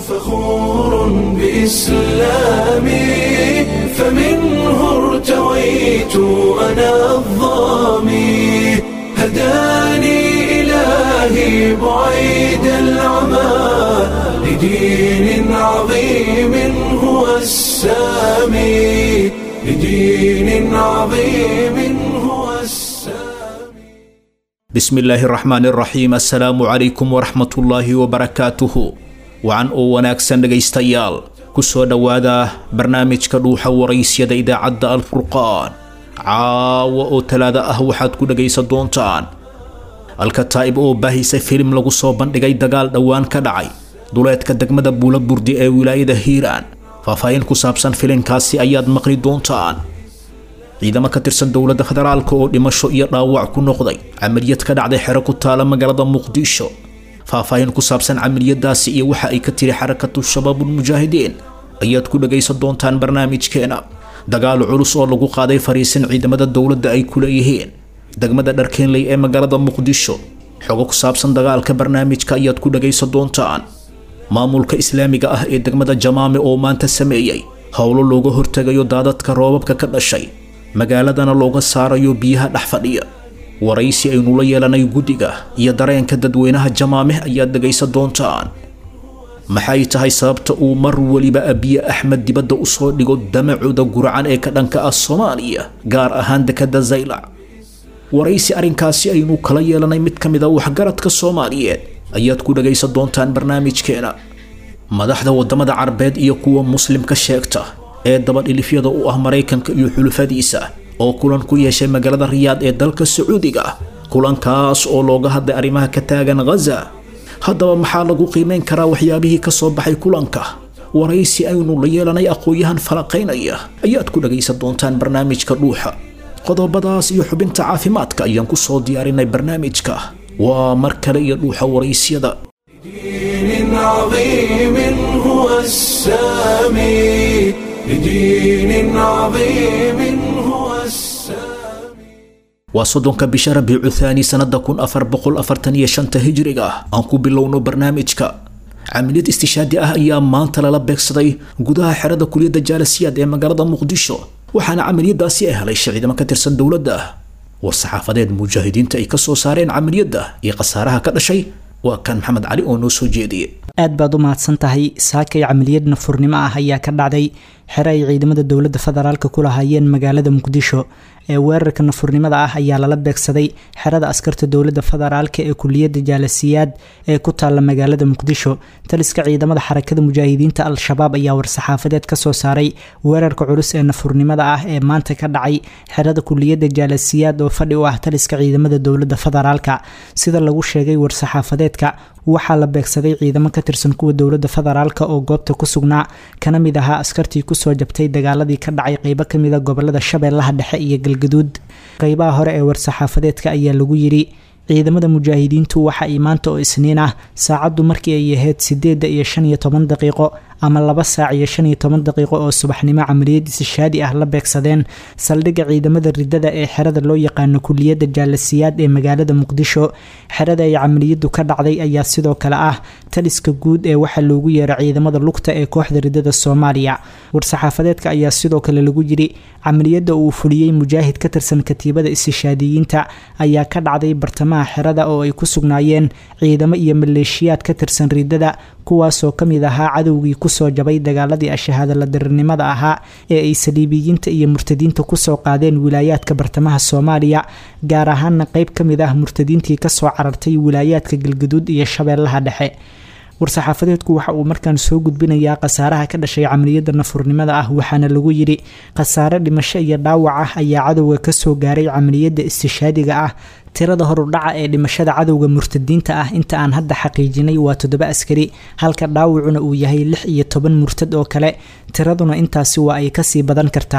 فخور بإسلامي فمنه ارتويت أنا الظامي هداني إلهي بعيد العمى لدين عظيم هو السامي لدين عظيم هو السامي bismi illaahi raxmaan iraxiim assalaamu calaykum waraxmatullaahi wabarakaatuhu wacan oo wanaagsan dhegaystayaal ku soo dhowaada barnaamijka dhuuxa waraysyada idaacadda alfurqaan caawa oo talaado ah waxaad ku dhegaysan doontaan alkataa'ib oo baahisay filim lagu soo bandhigay dagaal dhowaan ka dhacay duleedka degmada buula burdi ee wilaayada hiiraan faahfaahin ku saabsan filinkaasi ayaad maqli doontaan ciidamo ka tirsan dowladda federaalka oo dhimasho iyo dhaawac ku noqday camaliyad ka dhacday xero ku taala magaalada muqdisho faahfaahin ku saabsan camaliyadaasi iyo waxa ay ka tiri xarakatu shabaabulmujaahidiin ayaad ku dhagaysan doontaan barnaamijkeena dagaal culus oo lagu qaaday fariisin ciidamada dowladda ay ku leeyihiin degmada dharkeenley ee magaalada muqdisho xogo ku saabsan dagaalka barnaamijka ayaad ku dhagaysan doontaan maamulka islaamiga ah ee degmada jamaame oo maanta sameeyey howlo looga hortegayo daadadka roobabka ka dhashay magaaladana looga saarayo biyaha dhex fadhiya waraysi aynu la yeelanay guddiga iyo dareenka dadweynaha jamaameh ayaad dhegaysan doontaan maxay tahay sababta uu mar weliba abiye axmed dibadda u soo dhigo damacuda gurcan ee ka dhanka ah soomaaliya gaar ahaan dekadda zaylac waraysi arrinkaasi aynu kala yeelanay mid ka mid a waxgaradka soomaaliyeed ayaad ku dhagaysan doontaan barnaamijkeena madaxda waddamada carabeed iyo kuwa muslimka sheegta ee dabadhilifyada u ah maraykanka iyo xulufadiisa oo kulan ku yeeshay magaalada riyaad ee dalka sacuudiga kulankaas oo looga hadlay arrimaha ka taagan ghaza haddaba maxaa lagu qiimeyn karaa waxyaabihii ka soo baxay kulanka waraysi aynu la yeelanay aqoon-yahan falaqaynaya ayaad ku dhagaysan doontaan barnaamijka dhuuxa qodobadaas iyo xubinta caafimaadka ayaan ku soo diyaarinay barnaamijka waa mar kale iyo dhuuxa waraysyada لدين عظيم هو السامي لدين عظيم هو السامي waa soddonka bisha rabiicu thaani sannada kun afar boqol afartan iyo shanta hijriga aan ku bilowno barnaamijka camaliyad istishaadi ah ayaa maanta lala beegsaday gudaha xerada kuliyadda jaalasiyaad ee magaalada muqdisho waxaana camaliyadaasi ay helay ciidamo ka tirsan dowladda war saxaafadeed mujaahidiinta ay ka soo saareen camaliyadda iyo khasaaraha ka dhashay waa kan maxamed cali oo noo soo jeediyey aad baad u mahadsan tahay saakay camaliyad nafurnimo ah ayaa ka dhacday xere ay ciidamada dowladda federaalka ku lahaayeen magaalada muqdisho ee weerarka nafurnimada ah ayaa lala beegsaday xerada askarta dowladda federaalka ee kuliyadda jaalasiyaad ee ku taalla magaalada muqdisho taliska ciidamada xarakada mujaahidiinta al-shabaab ayaa war-saxaafadeed ka soo saaray weerarka culus ee nafurnimada ah ee maanta ka dhacay xerada kuliyadda jaalasiyaad oo fadhi u ah taliska ciidamada dowladda federaalka sida lagu sheegay war-saxaafadeedka waxaa la beegsaday ciidamo ka tirsan kuwa dowladda federaalka oo goobta ku sugnaa kana mid ahaa askartii kusoo jabtay dagaaladii ka dhacay qeybo kamid a gobolada shabeellaha dhexe iyo galgaduud qeybaha hore ee war-saxaafadeedka ayaa lagu yiri ciidamada mujaahidiintu waxa ay maanta oo isniin ah saacaddu markii ay ahayd sideedda iyo shan iyo toban daqiiqo ama laba saac iyo shan iyo toban daqiiqo oo subaxnimo camaliyad isishaadi ah la beegsadeen saldhigga ciidamada ridada ee xerada loo yaqaano kuliyadda jaalasiyaad ee magaalada muqdisho xerada ay camaliyadu ka dhacday ayaa sidoo kale ah taliska guud ee waxaa loogu yeero ciidamada lugta ee kooxda ridada soomaaliya war-saxaafadeedka ayaa sidoo kale lagu yiri camaliyadda uu fuliyey mujaahid ka tirsan katiibada isishaadiyiinta ayaa ka dhacday bartamaha xerada oo ay ku sugnaayeen ciidamo iyo maleeshiyaad ka tirsan ridada kuwaasoo ka mid ahaa cadowgii kusoo jabay dagaaladii ashahaadala dirirnimada ahaa ee ay saliibiyiinta iyo murtadiinta kusoo qaadeen wilaayaadka bartamaha soomaaliya gaar ahaana qeyb ka mid ah murtadiintii kasoo carartay wilaayaadka galgaduud iyo shabeellaha dhexe war-saxaafadeedku waxa uu markaan soo gudbinayaa khasaaraha ka dhashay camaliyadda nafurnimada ah waxaana lagu yidhi khasaare dhimasho iyo dhaawac ah ayaa cadowga kasoo gaaray camaliyadda istishaadiga ah tirada horudhaca ee dhimashada cadowga murtadiinta ah inta aan hadda xaqiijinay waa toddoba askari halka dhaawacuna uu yahay lix iyo toban murtad oo kale tiraduna intaasi waa ay kasii badan kartaa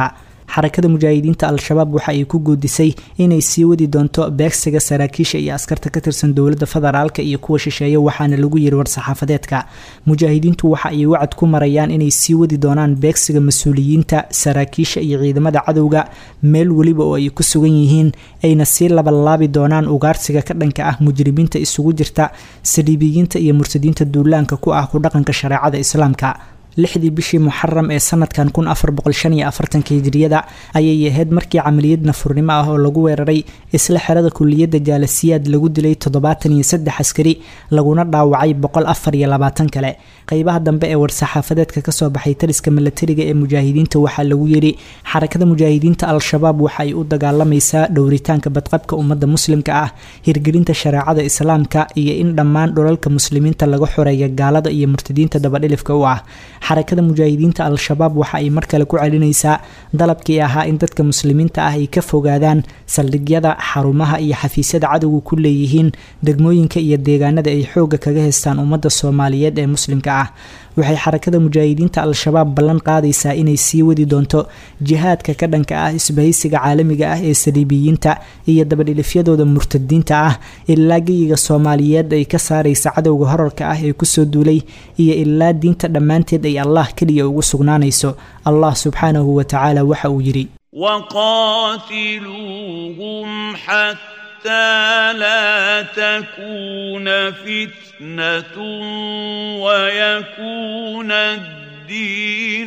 xarakada mujaahidiinta al-shabaab waxa ay ku goodisay inay sii wadi doonto beegsiga saraakiisha iyo askarta ka tirsan dowladda federaalka iyo kuwa shisheeye waxaana lagu yiri war-saxaafadeedka mujaahidiintu waxa ay wacad ku marayaan inay sii wadi doonaan beegsiga mas-uuliyiinta saraakiisha iyo ciidamada cadowga meel weliba oo ay ku sugan yihiin ayna sii labalaabi doonaan ugaarsiga ka dhanka ah mujrimiinta isugu jirta saliibiyiinta iyo murtadiinta duulaanka ku ah ku dhaqanka shareecada islaamka lixdii bishii muxaram ee sanadkan kun afar boqol shan iyo afartanka hijriyada ayay ahayd markii camaliyad nafurnimo ah oo lagu weeraray isla xerada kuliyadda jaalasiyaad lagu dilay toddobaatan iyo saddex askari laguna dhaawacay boqol afar iyo labaatan kale qeybaha dambe ee war-saxaafadeedka kasoo baxay taliska milatariga ee mujaahidiinta waxaa lagu yiri xarakada mujaahidiinta al-shabaab waxa ay u dagaalamaysaa dhowritaanka badqabka ummadda muslimka ah hirgelinta shareecada islaamka iyo in dhammaan dhulalka muslimiinta laga xoreeya gaalada iyo murtadiinta dabadhilifka u ah xarakada mujaahidiinta al-shabaab waxa ay mar kale ku celinaysaa dalabkii ahaa in dadka muslimiinta ah ay ka fogaadaan saldhigyada xarumaha iyo xafiisyada cadowga ku leeyihiin degmooyinka iyo deegaanada ay xooga kaga haystaan ummadda soomaaliyeed ee muslimka ah waxay xarakada mujaahidiinta al-shabaab ballan qaadaysaa inay sii wadi doonto jihaadka ka dhanka ah isbahaysiga caalamiga ah ee saliibiyiinta iyo dabadhilifyadooda murtadiinta ah ilaa geyiga soomaaliyeed ay ka saaraysa cadowga horarka ah ee kusoo duulay iyo ilaa diinta dhammaanteed ay allah keliya ugu sugnaanayso allah subxaanahu wa tacaala waxa uu yidhi وقاتلوهم حتى لا تكون فتنة ويكون الدين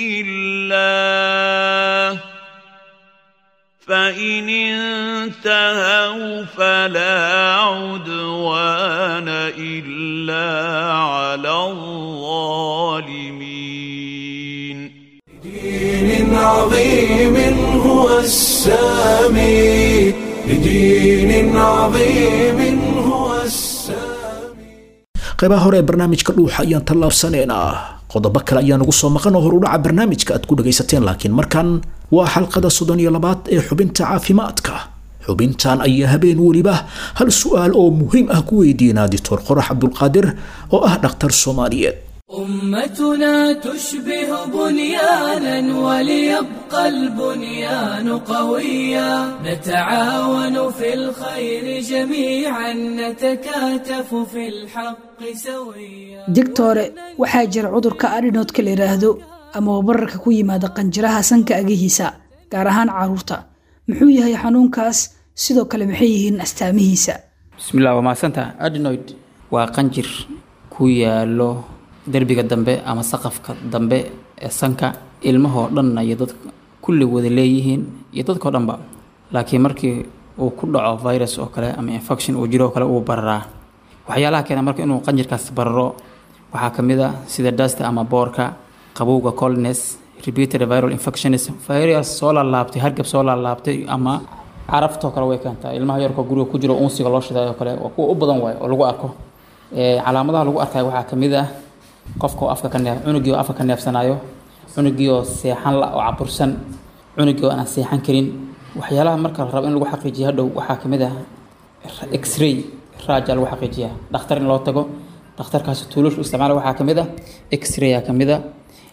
لله فإن انتهوا فلا عدوان إلا على الظالمين دين عظيم هو السامي لدين عظيم هو السامي qaybaha hore ee barnaamijka dhuuxa ayaan tallaabsanaynaa qodobo kale ayaa nagu soo maqan oo horudhaca barnaamijka aad ku dhagaysateen laakiin markan waa xalqada soddon iyo labaad ee xubinta caafimaadka xubintan ayaa habeen weliba hal su-aal oo muhiim ah ku weydiinaa dictor qorax cabdulqaadir oo ah dhakhtar soomaaliyeed أمتنا تشبه بنيانا وليبقى البنيان قويا نتعاون في الخير جميعا نتكاتف في الحق سويا digtore waxaa jira cudurka adhinoodka la yidhaahdo ama wabararka ku yimaada qanjiraha sanka agihiisa gaar ahaan caruurta muxuu yahay xanuunkaas sidoo kale maxay yihiin astaamihiisa bismillah waa mahadsantaha adenoid waa qanjir ku yaalo derbiga dambe ama saqafka dambe ee sanka ilmahoo dhanna iyo dadka kulli wada leeyihiin iyo dadkao dhanba laakiin markii uu ku dhaco virus oo kale ama infection uu jiro oo kale uu bararaa waxyaalaha keena marka inuu qanjirkaas bararo waxaa ka mid a sida dasta ama boorka qabowga coldness repeated viral infections virus soo laalaabtay hargab soo laalaabtay ama caraftoo kale way keentaa ilmaha yarkoo guriga ku jiro unsiga loo shiday oo kale waa kuwa u badan waayo oo lagu arko Ee, calaamadaha lagu arkayo waxaa ka mid ah qofka oo afka ka neef cunugii oo afka ka neefsanayo cunugii oo seexan la oo cabursan cunugii oo aan seexan karin waxyaalaha marka la rabo in lagu xaqiijiyo hadhow waxaa ka mid ah x-ray raaja lagu xaqiijiyaa dhakhtar in loo tago dhakhtarkaasi tuulashu isticmaala waxaa ka mid ah x-ray ka mid ah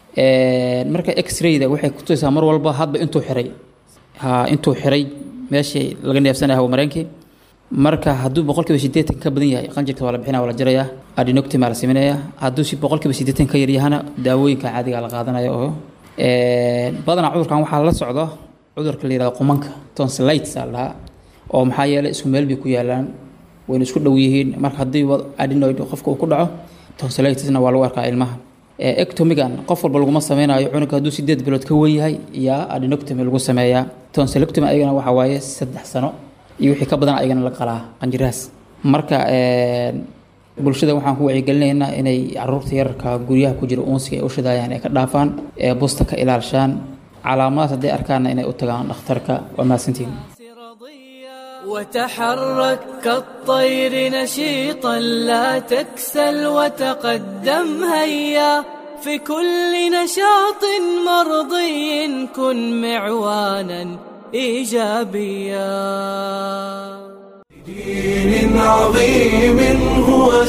Ee, marka x-rayda waxay kutusaysaa mar walba hadba intuu xiray ha intuu xiray meeshii laga neefsanaya hawo mareenkii marka hadduu boqolkiiba sideetan ka badan yahay qanjirka waa la bixinaya waa la jarayaa adinoctim aa la sameynaya hadduu si boqolkiiba sideetan ka yaryahana daawooyinka caadiga la qaadanaya oo Ee, badanaa cudurkan waxaa la socdo cudurka la yihahdo qumanka tonsillitis aa la dhahaa oo maxaa yeelay isku meel bay ku yaalaan wayna isku dhow yihiin marka haddii wa- adenoid qofka uu ku dhaco tonsillitisna waa lagu arkaa ilmaha Ee, ectomigan qof walba laguma sameynayo cunugga hadduu sideed bilood ka wen yahay yaa adenoctomy lagu sameeyaa tonsillectomy ayagana waxaa waaye saddex sano iyo wixii ka badan ayagana la qalaa qanjirahaas marka ee, bulshada waxaan ku wacyigelinaynaa inay caruurta yararka guryaha ku jira uunsiga ay u shidayaan ay ka dhaafaan ee busta ka ilaalshaan calaamadaas hadday arkaanna inay u tagaan dhakhtarka waa mahadsantihin وتحرك كالطير نشيطا لا تكسل وتقدم هيا في كل نشاط مرضي كن معوانا ايجابيا دين عظيم هو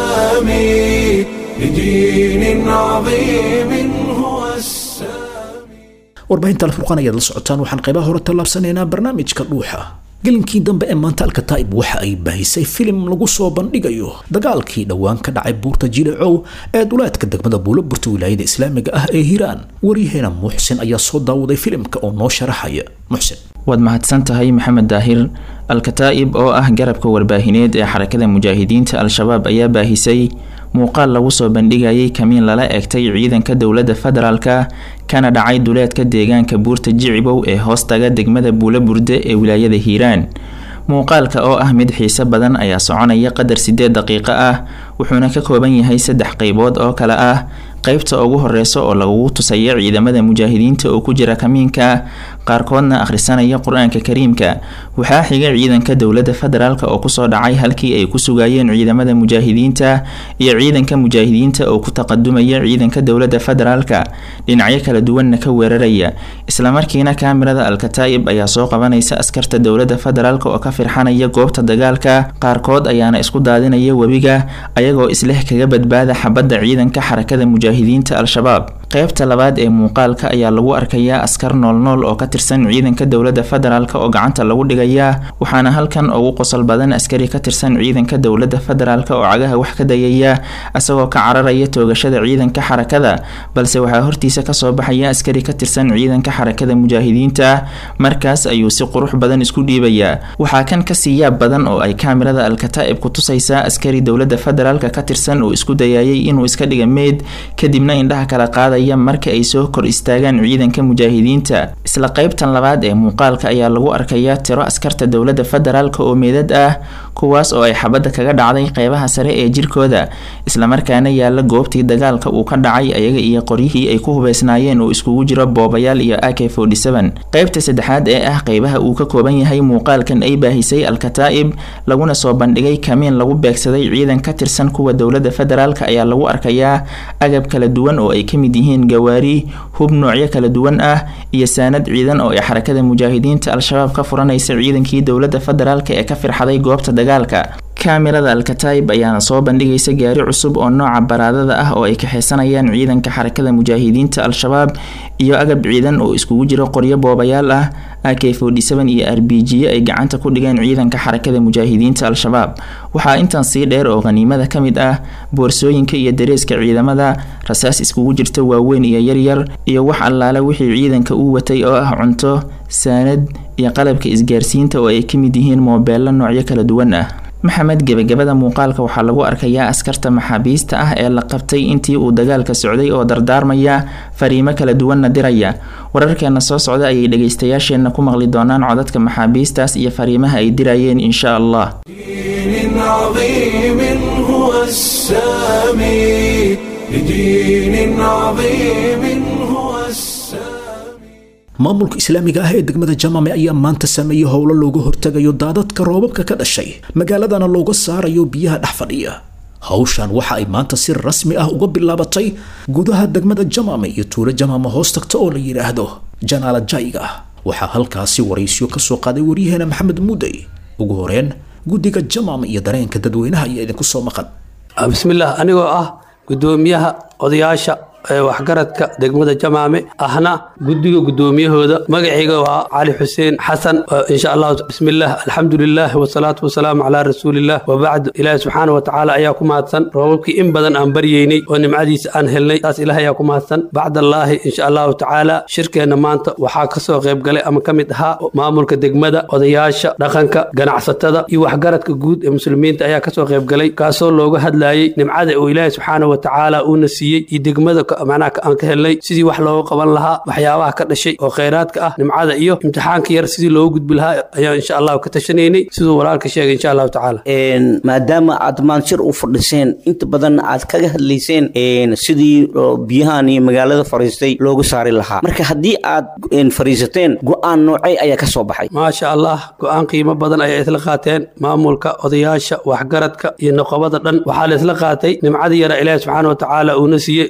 السامي لدين عظيم هو السامي warbaahinta alfurqaan ayaad la socotaan waxaan qaybaha hore tallaabsanaynaa barnaamijka dhuuxa gelinkii dambe ee maanta alkataa'ib waxa ay baahisay filim lagu soo bandhigayo dagaalkii dhowaan ka dhacay buurta jilecow ee duleedka degmada buulaburta wilaayada islaamiga ah ee hiiraan waryaheena muxsin ayaa soo daawaday filimka oo noo sharaxaya muxsin waad mahadsan tahay maxamed daahir alkataa'ib oo ah garabka warbaahineed ee xarakada mujaahidiinta al-shabaab ayaa baahisay muuqaal lagu soo bandhigayay kamiin lala egtay ciidanka dowladda federaalka kana dhacay duleedka deegaanka buurta jicibow ee hoostaga degmada buula burde ee wilaayada hiiraan muuqaalka oo ah mid xiise badan ayaa soconaya qadar sideed daqiiqo ah wuxuuna ka kooban yahay saddex qeybood oo kale ah qeybta ugu horeysa oo lagugu tusaya ciidamada mujaahidiinta oo ku jira kamiinka qaarkoodna akhrisanaya qur-aanka kariimka waxaa xiga ciidanka dowladda federaalk oo kusoo dhacay halkii ay ku sugayeen ciidamada mujaahidiinta iyo ciidanka mujaahidiinta oo ku taqadumaya ciidanka dowladda federaalka dhinacyo kala duwanna ka weeraraya islamarkiina kaamirada alkataa'ib ayaa soo qabanaysa askarta dowladda federaalk oo ka firxanaya goobta dagaalka qaarkood ayaana isku daadinaya webiga ayagoo isleh kaga badbaada xabadda ciidanka xarakada mujaahidiinta al-shabaab qeybta labaad ee muuqaalka ayaa lagu arkayaa askar noolnool oo ka tirsan ciidanka dowladda federaalk oo gacanta lagu dhigayaa waxaana halkan ugu qosol badan askari ka tirsan ciidanka dowladda federaalk oo cagaha wax ka dayaya isagoo ka cararaya toogashada ciidanka xarakada balse waxaa hortiisa kasoo baxaya askari ka tirsan ciidanka xarakada mujaahidiinta markaas ayuu si qurux badan isku dhiibayaa waxaa kan kasii yaab badan oo ay kaamirada alkataa'ib ku tusaysaa askari dowladda federaalk ka tirsan oo isku dayayay inuu iska dhiga meyd kadibna indhaha kala qaadaya marka ay soo kor istaagaan ciidanka mujaahidiinta isla qeybtan labaad ee muuqaalka ayaa lagu arkayaa tiro askarta dowladda federaalk oo meedad ah kuwaas oo ay xabadda kaga dhacday qeybaha sare ee jirkooda islamarkaana yaala goobtii dagaalka uu ka dhacay ayaga iyo qoryihii ay ku hubeysnaayeen oo iskugu jiro boobayaal iyo ak qeybta saddexaad ee ah qeybaha uu ka kooban yahay muuqaalkan ay baahisay alkataa'ib laguna soo bandhigay kamiin lagu beegsaday ciidan ka tirsan kuwa dowladda federaalk ayaa lagu arkayaa agab kala duwan oo ay kamid yihiin gawaari hub noocyo kala duwan ah iyo saanad ciidan oo ay xarakada mujaahidiinta al-shabaab ka furanaysa ciidankii dowladda federaalk ee ka firxaday goobta dagaalka kaamirada alkataa'ib ayaana soo bandhigaysa gaari cusub oo nooca baraadada ah oo ay kaxeysanayaan ciidanka xarakada mujaahidiinta al-shabaab iyo agab ciidan oo iskugu jiro qoryo boobayaal ah ak iyo r b g ay gacanta ku dhigeen ciidanka xarakada mujaahidiinta al-shabaab waxaa intan sii dheer oo khaniimada ka mid ah boorsooyinka iyo dareeska ciidamada rasaas iskugu jirta waaweyn iyo yaryar iyo wax allaale wixii ciidanka uu watay oo ah cunto saanad iyo qalabka isgaarsiinta oo ay kamid yihiin moobeello noocyo kala duwan ah maxamed gebagabada muuqaalka waxaa lagu arkayaa askarta maxaabiista ah ee la qabtay intii uu dagaalka socday oo dardaarmaya fariimo kala duwanna diraya wararkeena soo socda ayay dhegaystayaasheenna ku maqli doonaan codadka maxaabiistaas iyo fariimaha ay dirayeen insha allah دين عظيم هو السامي لدين عظيم هو السامي maamulka islaamiga ah ee degmada jamame ayaa maanta sameeyey howlo looga hortegayo daadadka roobabka ka dhashay magaaladana looga saarayo biyaha dhex fadhiya hawshan waxa ay maanta si rasmi ah uga bilaabatay gudaha degmada jamame iyo tuulo jamame hoos tagta oo la yidhaahdo janaala jayga waxaa halkaasi waraysyo ka soo qaaday waryaheena maxamed mudey ugu horeen guddiga jamame iyo dareenka dadweynaha ayaa idinku soo maqan bismillaah anigoo ah guddoomiyaha odayaasha ee waxgaradka degmada jamaame ahna guddiga guddoomiyahooda magacayga waa cali xuseen xasan insha allahu bismillaah alxamdulilah wasalaatu wasalaamu calaa rasuulilah wabacd ilaahi subxaana wa tacaala ayaa ku mahadsan roobabkii in badan aan baryeynay oo nimcadiisa aan helnay taas ilaah ayaa ku mahadsan bacdallaahi insha allahu tacaala shirkeenna maanta waxaa kasoo qayb galay ama ka mid ahaa maamulka degmada odayaasha dhaqanka ganacsatada iyo waxgaradka guud ee muslimiinta ayaa kasoo qayb galay kaasoo looga hadlayay nimcada uu ilaahi subxaana wa tacaala uuna siiyey iyo degmada macnaha aan ka helnay sidii wax looga qaban lahaa waxyaabaha ka dhashay oo khayraadka ah nimcada iyo imtixaanka yar sidii loogu gudbi lahaa ayaan insha allahu ka tashanaynay siduu walaalka sheegay insha allahu tacaala maadaama aad maanshir u fadhiseen inta badan aad kaga hadlayseen sidii biyahan iyo magaalada fariistay loogu saari lahaa marka haddii aad fariisateen go-aan noocay ayaa ka soo baxay maasha allah go-aan qiimo badan ayaa isla qaateen maamulka odayaasha waxgaradka iyo noqobada dhan waxaa la isla qaatay nimcada yara ilaahi subxaana wa tacaala uuna siiyey likulli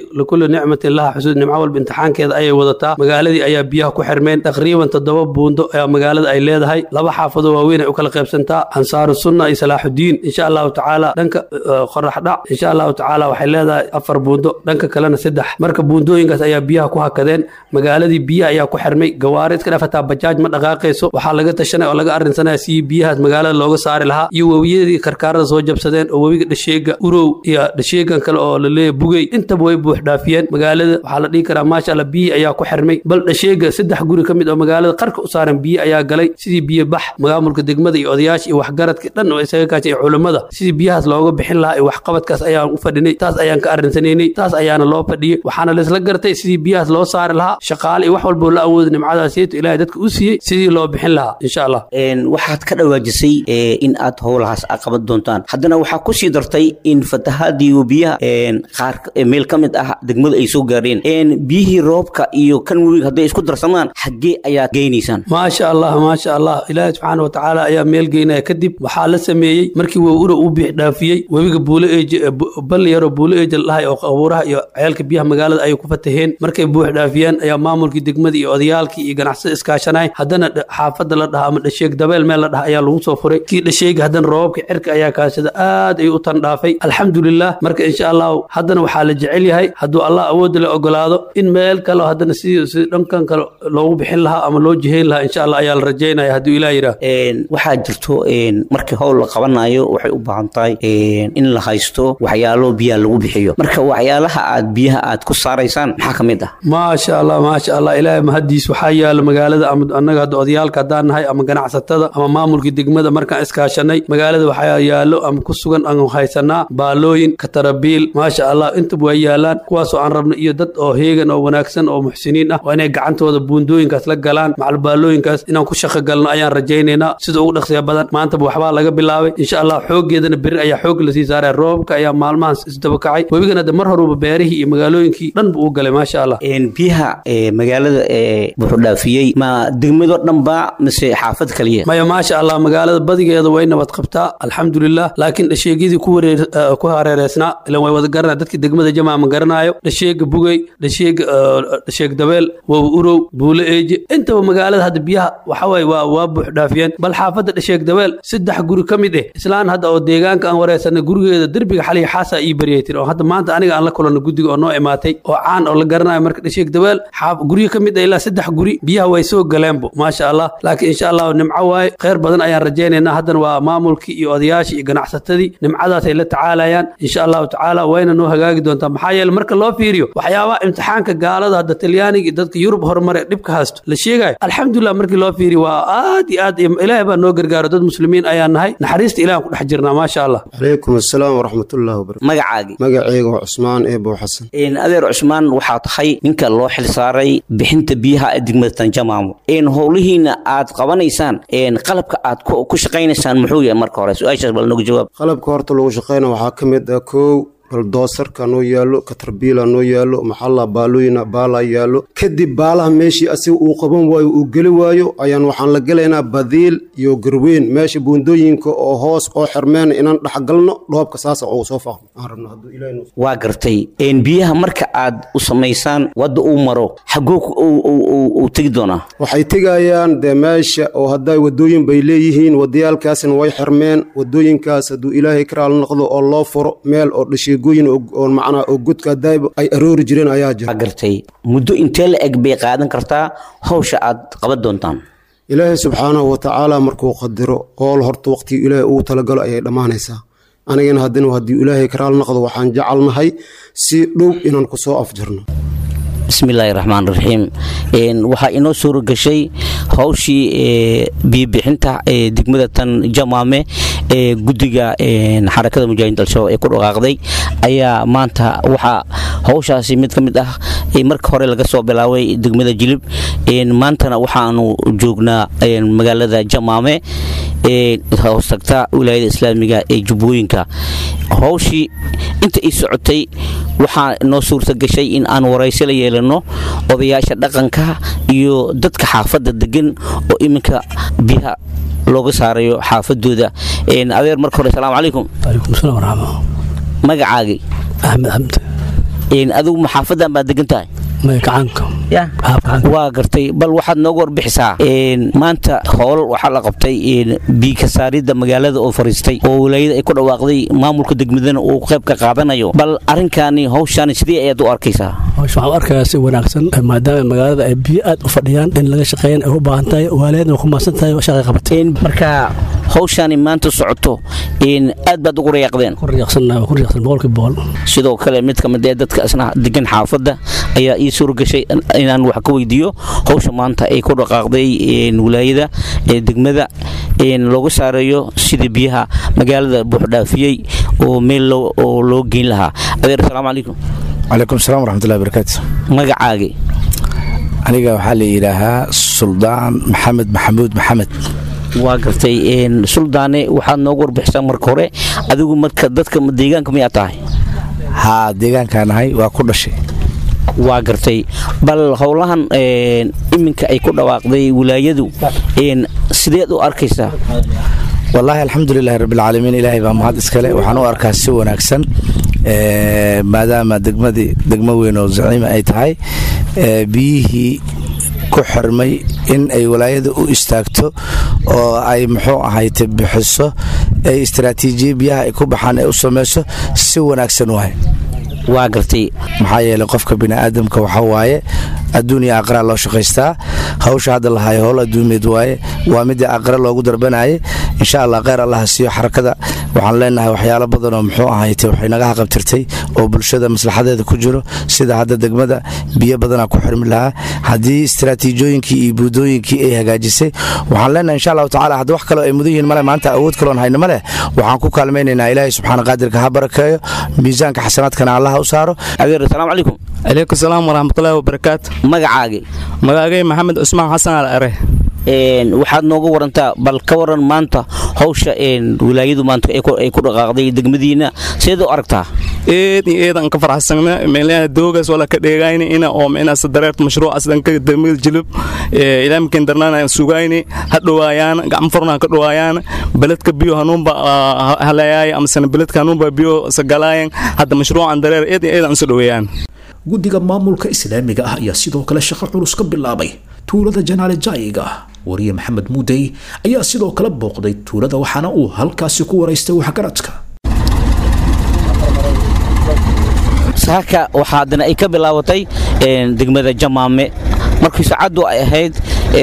nicmatin laha xusuud nimco walba imtixaankeeda ayay wadataa magaaladii ayaa biyaha ku xirmeen taqriiban toddoba buundo ayaa magaalada ay leedahay laba xaafado waaweyn ay u kala qaybsantaa ansaaru sunna iyo salaaxudiin insha allahu tacaala dhanka qorax dhac insha allahu tacaala waxay leedahay afar buundo dhanka kalena saddex marka buundooyinkaas ayaa biyaha ku hakadeen magaaladii biyaha ayaa ku xirmay gawaari iska dhafataa bajaaj ma dhaqaaqayso waxaa laga tashanaya oo laga arrinsanaya si biyahaas magaalada looga saari lahaa iyo webiyadii karkaarada soo jabsadeen oo webiga dhasheega urow iyo dhasheegan kale oo laleeyahay bugey intaba way buux dhaafiyeen magaalada waxaa la dhihi karaa maasha allah biyi ayaa ku xirmay bal dhasheega saddex guri ka mid oo magaalada qarka u saaran biyo ayaa galay sidii biyo bax maamulka degmada iyo odayaasha iyo waxgaradka dhan oo isaga kaasha iyo culummada sidii biyahaas looga bixin lahaa iyo waxqabadkaas ayaan u fadhinay taas ayaan ka arrinsanaynay taas ayaana loo fadhiyey waxaana laisla gartay sidii biyahaas loo saari lahaa shaqaale iyo wax walboo la awooda nimcadaasiyto ilaahay dadka u siiyey sidii loo bixin lahaa insha allah waxaad ka dhawaajisay in aad howlahaas qaban doontaan haddana waxaa kusii dartay in fatahaadii biyaha qaar meel ka mid ah degmada ay soo gaareen biyihii roobka iyo kan webiga hadday isku darsamaan xaggee ayaad geynaysaan maasha allah maasha allah ilaahi subxaana watacaala ayaa meel geynaya kadib waxaa la sameeyey markii wowura uu biix dhaafiyey webiga buulo eeje balli yaroo buulo eeje la dhahay oo qabuuraha iyo ceelka biyaha magaalada ayay ku fataheen markay buux dhaafiyeen ayaa maamulkii degmada iyo odayaalkii iyo ganacsada iskaashanay haddana xaafadda la dhaha ama dhasheeg dabeel meel la dhaha ayaa lagu soo furay kii dhasheega haddana roobabka cirka ayaa kaashada aad ay u tandhaafay alxamdulilah marka insha allahu haddana waxaa la jecel yahay hadduu allah awoodda la ogolaado in meel kale haddana si si dhankan kale loogu bixin lahaa ama loo jihayn lahaa insha allah ayaa la rajaynaya hadduu ilaah yidhaah waxaa jirto markii howl la qabanayo waxay u baahan tahay in la haysto waxyaalo biyaha lagu bixiyo marka waxyaalaha aad biyaha aad ku saaraysaan maxaa ka mid ah maasha allah maasha allah ilaahay mahadiis waxaa yaalo magaalada ama annaga hadda odayaalka haddaan nahay ama ganacsatada ama maamulkii degmada markaan iskaashanay magaalada waxaa yaalo ama ku sugan aan haysanaa baalooyin katarabiil maasha allah intaba waa yaalaan kuwaasoo aan rabno iyo dad oo heegan oo wanaagsan oo muxsiniin ah waa inay gacantooda buundooyinkaas la galaan macalbaalooyinkaas inaan ku shaqo galno ayaan rajaynaynaa sida ugu dhaqsiya badan maantaba waxbaa laga bilaabay insha allah xooggeedana berri ayaa xoog lasii saaraya roobka ayaa maalmahan isdaba kacay webigana de mar horuba beerihii iyo magaalooyinkii dhan buu u galay maasha allah biyaha magaalada wuxuu dhaafiyey ma degmado dhanba mise xaafad kaliya maya maasha allah magaalada badigeeda way nabad qabtaa alxamdulilah laakiin dhasheegyadii ku wareer ku hareereysnaa ilan way wada garanaa dadkii degmada jamaa ma garanaayo dhasheega bugey dhasheega dhasheeg dabeel wow urow buulo eeje intaba magaalada hadda biyaha waxawaaye waa waa buux dhaafiyeen bal xaafadda dhasheeg dabeel saddex guri ka mid eh islaan hadda oo deegaanka aan wareysanay gurigeeda derbiga xaliya xaasaa ii baryay tiri oo hadda maanta aniga aan la kulanno guddiga oo noo imaatay oo caan oo la garanayo marka dhasheeg dabeel guryo ka mid ah ilaa saddex guri biyaha way soo galeenbo maasha allah laakiin insha allah nimco waaye kheyr badan ayaan rajaynaynaa haddana waa maamulkii iyo odayaashii iyo ganacsatadii nimcadaasay la tacaalayaan insha allahu tacaala wayna noo hagaagi doontaa maxaa yeele marka loo fiiriyo waxyaabaha imtixaanka gaalada hadda talyaaniga iyo dadka yurub horumare dhibka haysto la sheegayo alxamdulilah markii loo fiiriyo waa aad iyo aad ilaahay baa noo gargaaro dad muslimiin ayaan nahay naxariista ilahan ku dhex jirnaa maasha allah calaykum asalaam waraxmatullahi wabarakatu magacaagii magacayga waa cusmaan eebow xasan adeer cusmaan waxaa tahay ninka loo xil saaray bixinta biyaha ee degmada tanjamaamo howlihiina aad qabanaysaan qalabka aad ku shaqaynaysaan muxuu yahay marka hore su-aashaas bal nagu jawaab qalabka horta lagu shaqayna waxaa ka mid ah kow baldoosarka noo yaallo katarbiila noo yaallo maxalla baalooyina baalaa yaallo kadib baalaha meeshii asiga uu qaban waayo uu geli waayo ayaan waxaan la gelaynaa badiil iyo garweyn meesha buundooyinka oo hoos oo xirmeen inaan dhexgalno dhoobka saasa ugu soo faaqno aan rabno hadduu ilaahay waa gartay biyaha marka aad u samaysaan wadda uu maro xagoo uu tegi doonaa waxay tegayaan dee meesha oo hadday wadooyin bay leeyihiin wadayaalkaasna way xirmeen wadooyinkaas hadduu ilaahay karaal noqdo oo loo furo meel oo dhashiig macnaa oo godka daayba ay aroori jireen ayaa jira gartay muddo intee la eg bay qaadan kartaa hawsha aad qaban doontaan ilaahay subxaanahu watacaala markuu qadiro hool horta waqtigii ilaahay uu talagalo ayay dhammaanaysaa anigana haddana haddii ilaahay karaal noqdo waxaan jecelnahay si dhow inaan ku soo afjarno bismillaahi raxmaan raxiim waxaa inoo suura gashay hawshii biyobixinta degmada tan jamaame ee guddiga xarakada mujaahidiin al-shabaab ee ku dhaqaaqday ayaa maanta waxaa hawshaasi mid ka mid ah marka hore laga soo bilaabay degmada jilib maantana waxaanu joognaa magaalada jamaame ee hoostagta wilaayada islaamiga ee jubbooyinka hawshii inta ii socotay waxaa noo suurta gashay in aan waraysi la yeelano odayaasha dhaqanka iyo dadka xaafadda degan oo iminka biyaha looga saarayo xaafadooda adeer marka hore asalaamu calaykum calaykum salaam waraxma magacaagii axmed xamd adigu maxaafadan baad degan tahay kacaanka ya waa gartay bal waxaad nooga warbixisaa maanta howl waxaa la qabtay biika saaridda magaalada oo fariistay oo walaayada ay ku dhawaaqday maamulka degmadana uu qayb ka qaadanayo bal arrinkaani hawshaani sidee ayaad u arkaysaa waxaan u arkayaa si wanaagsan maadaama magaalada ay biyo aad u fadhiyaan in laga shaqeeyan ay u baahan tahay waalidna ku maasan tahay shaqay qabatay marka hawshaani maanta socoto aad baad ugu rayaaqdeen sidoo kale mid ka mid ee dadka isna degan xaafadda ayaa ii suuragashay inaan wax ka weydiiyo hawsha maanta ay ku dhaqaaqday wilaayada ee degmada looga saareeyo sida biyaha magaalada buuxdhaafiyey oo meel oo loo geyn lahaa adeer asalaamu calaykum calaykum salaam waraxmatullahi barakaatu magacaagi aniga waxaa la yidhaahaa suldaan maxamed maxamuud maxamed waa gartay suldaane waxaad noogu warbixisaa marka hore adigu marka dadka deegaanka miyaa tahay haa deegaankaa nahay waa ku dhashay waa gartay bal howlahan iminka ay ku dhawaaqday wilaayadu sideed u arkaysaa wallaahi alxamdulilahi rabbilcaalamiin ilaahay baa mahad iskale waxaan u arkaa si wanaagsan maadaama degmadii degmo weyn oo zaciima ay tahay biyihii ku xirmay in ay walaayada u istaagto oo ay muxuu ahayte bixiso ay istaraatiijiya biyaha ay ku baxaan ay u samayso si wanaagsan waay waa gartay maxaa yeelay qofka bini'aadamka waxaa waaye adduun iyo aqraa loo shaqaystaa hawsha hadda lahayo howl adduumeed waaye waa midii aqra loogu darbanayay insha allah kheyr allaha siiyo xarakada waxaan leenahay waxyaalo badan oo muxuu ahayte waxay naga haqabtirtay oo bulshada maslaxadeeda ku jiro sida hadda degmada biyo badanaa ku xirmi lahaa haddii istaraatiijooyinkii iyo buudooyinkii ay hagaajisay waxaan leenahay insha allahu tacala hadda wax kaleo ay mudan yihiin male maanta awood kaloon hayno male waxaan ku kaalmaynaynaa ilaahay subxaana qaadirka ha barakeeyo miisaanka xasanaadkana allaha u saaro adeer asalaamu calaykum calaykum salaam waraxmatullaahi wabarakaatu magacaagi magaagay maxamed cusmaan xasan al are waxaad nooga warantaa bal ka waran maanta hawsha wilaayadu maanta ay ku dhaqaaqday degmadiina sideed u aragtaa eed iyo eed aan ka farxasana meelaha doogaas wala ka dheegayni ina oo micna sadareert mashruucaas dhanka degmada jilib ilaa mikin darnaan aan sugayni ha dhawaayaan gacmo furna ka dhawaayaan beledka biyo hanuunba halayaay amasana beledka hanuunba biyo sagalaayan hadda mashruucan dareer eed iyo eed aan soo dhaweeyaan guddiga maamulka islaamiga ah ayaa sidoo kale shaqo culus ka bilaabay tuulada janaale jaayiga wariye maxamed muudey ayaa sidoo kale booqday tuulada waxaana uu halkaasi ku waraystay waxgaradka saaka waxaa haddana ay ka bilaabatay degmada jamaame markii saacaddu ay ahayd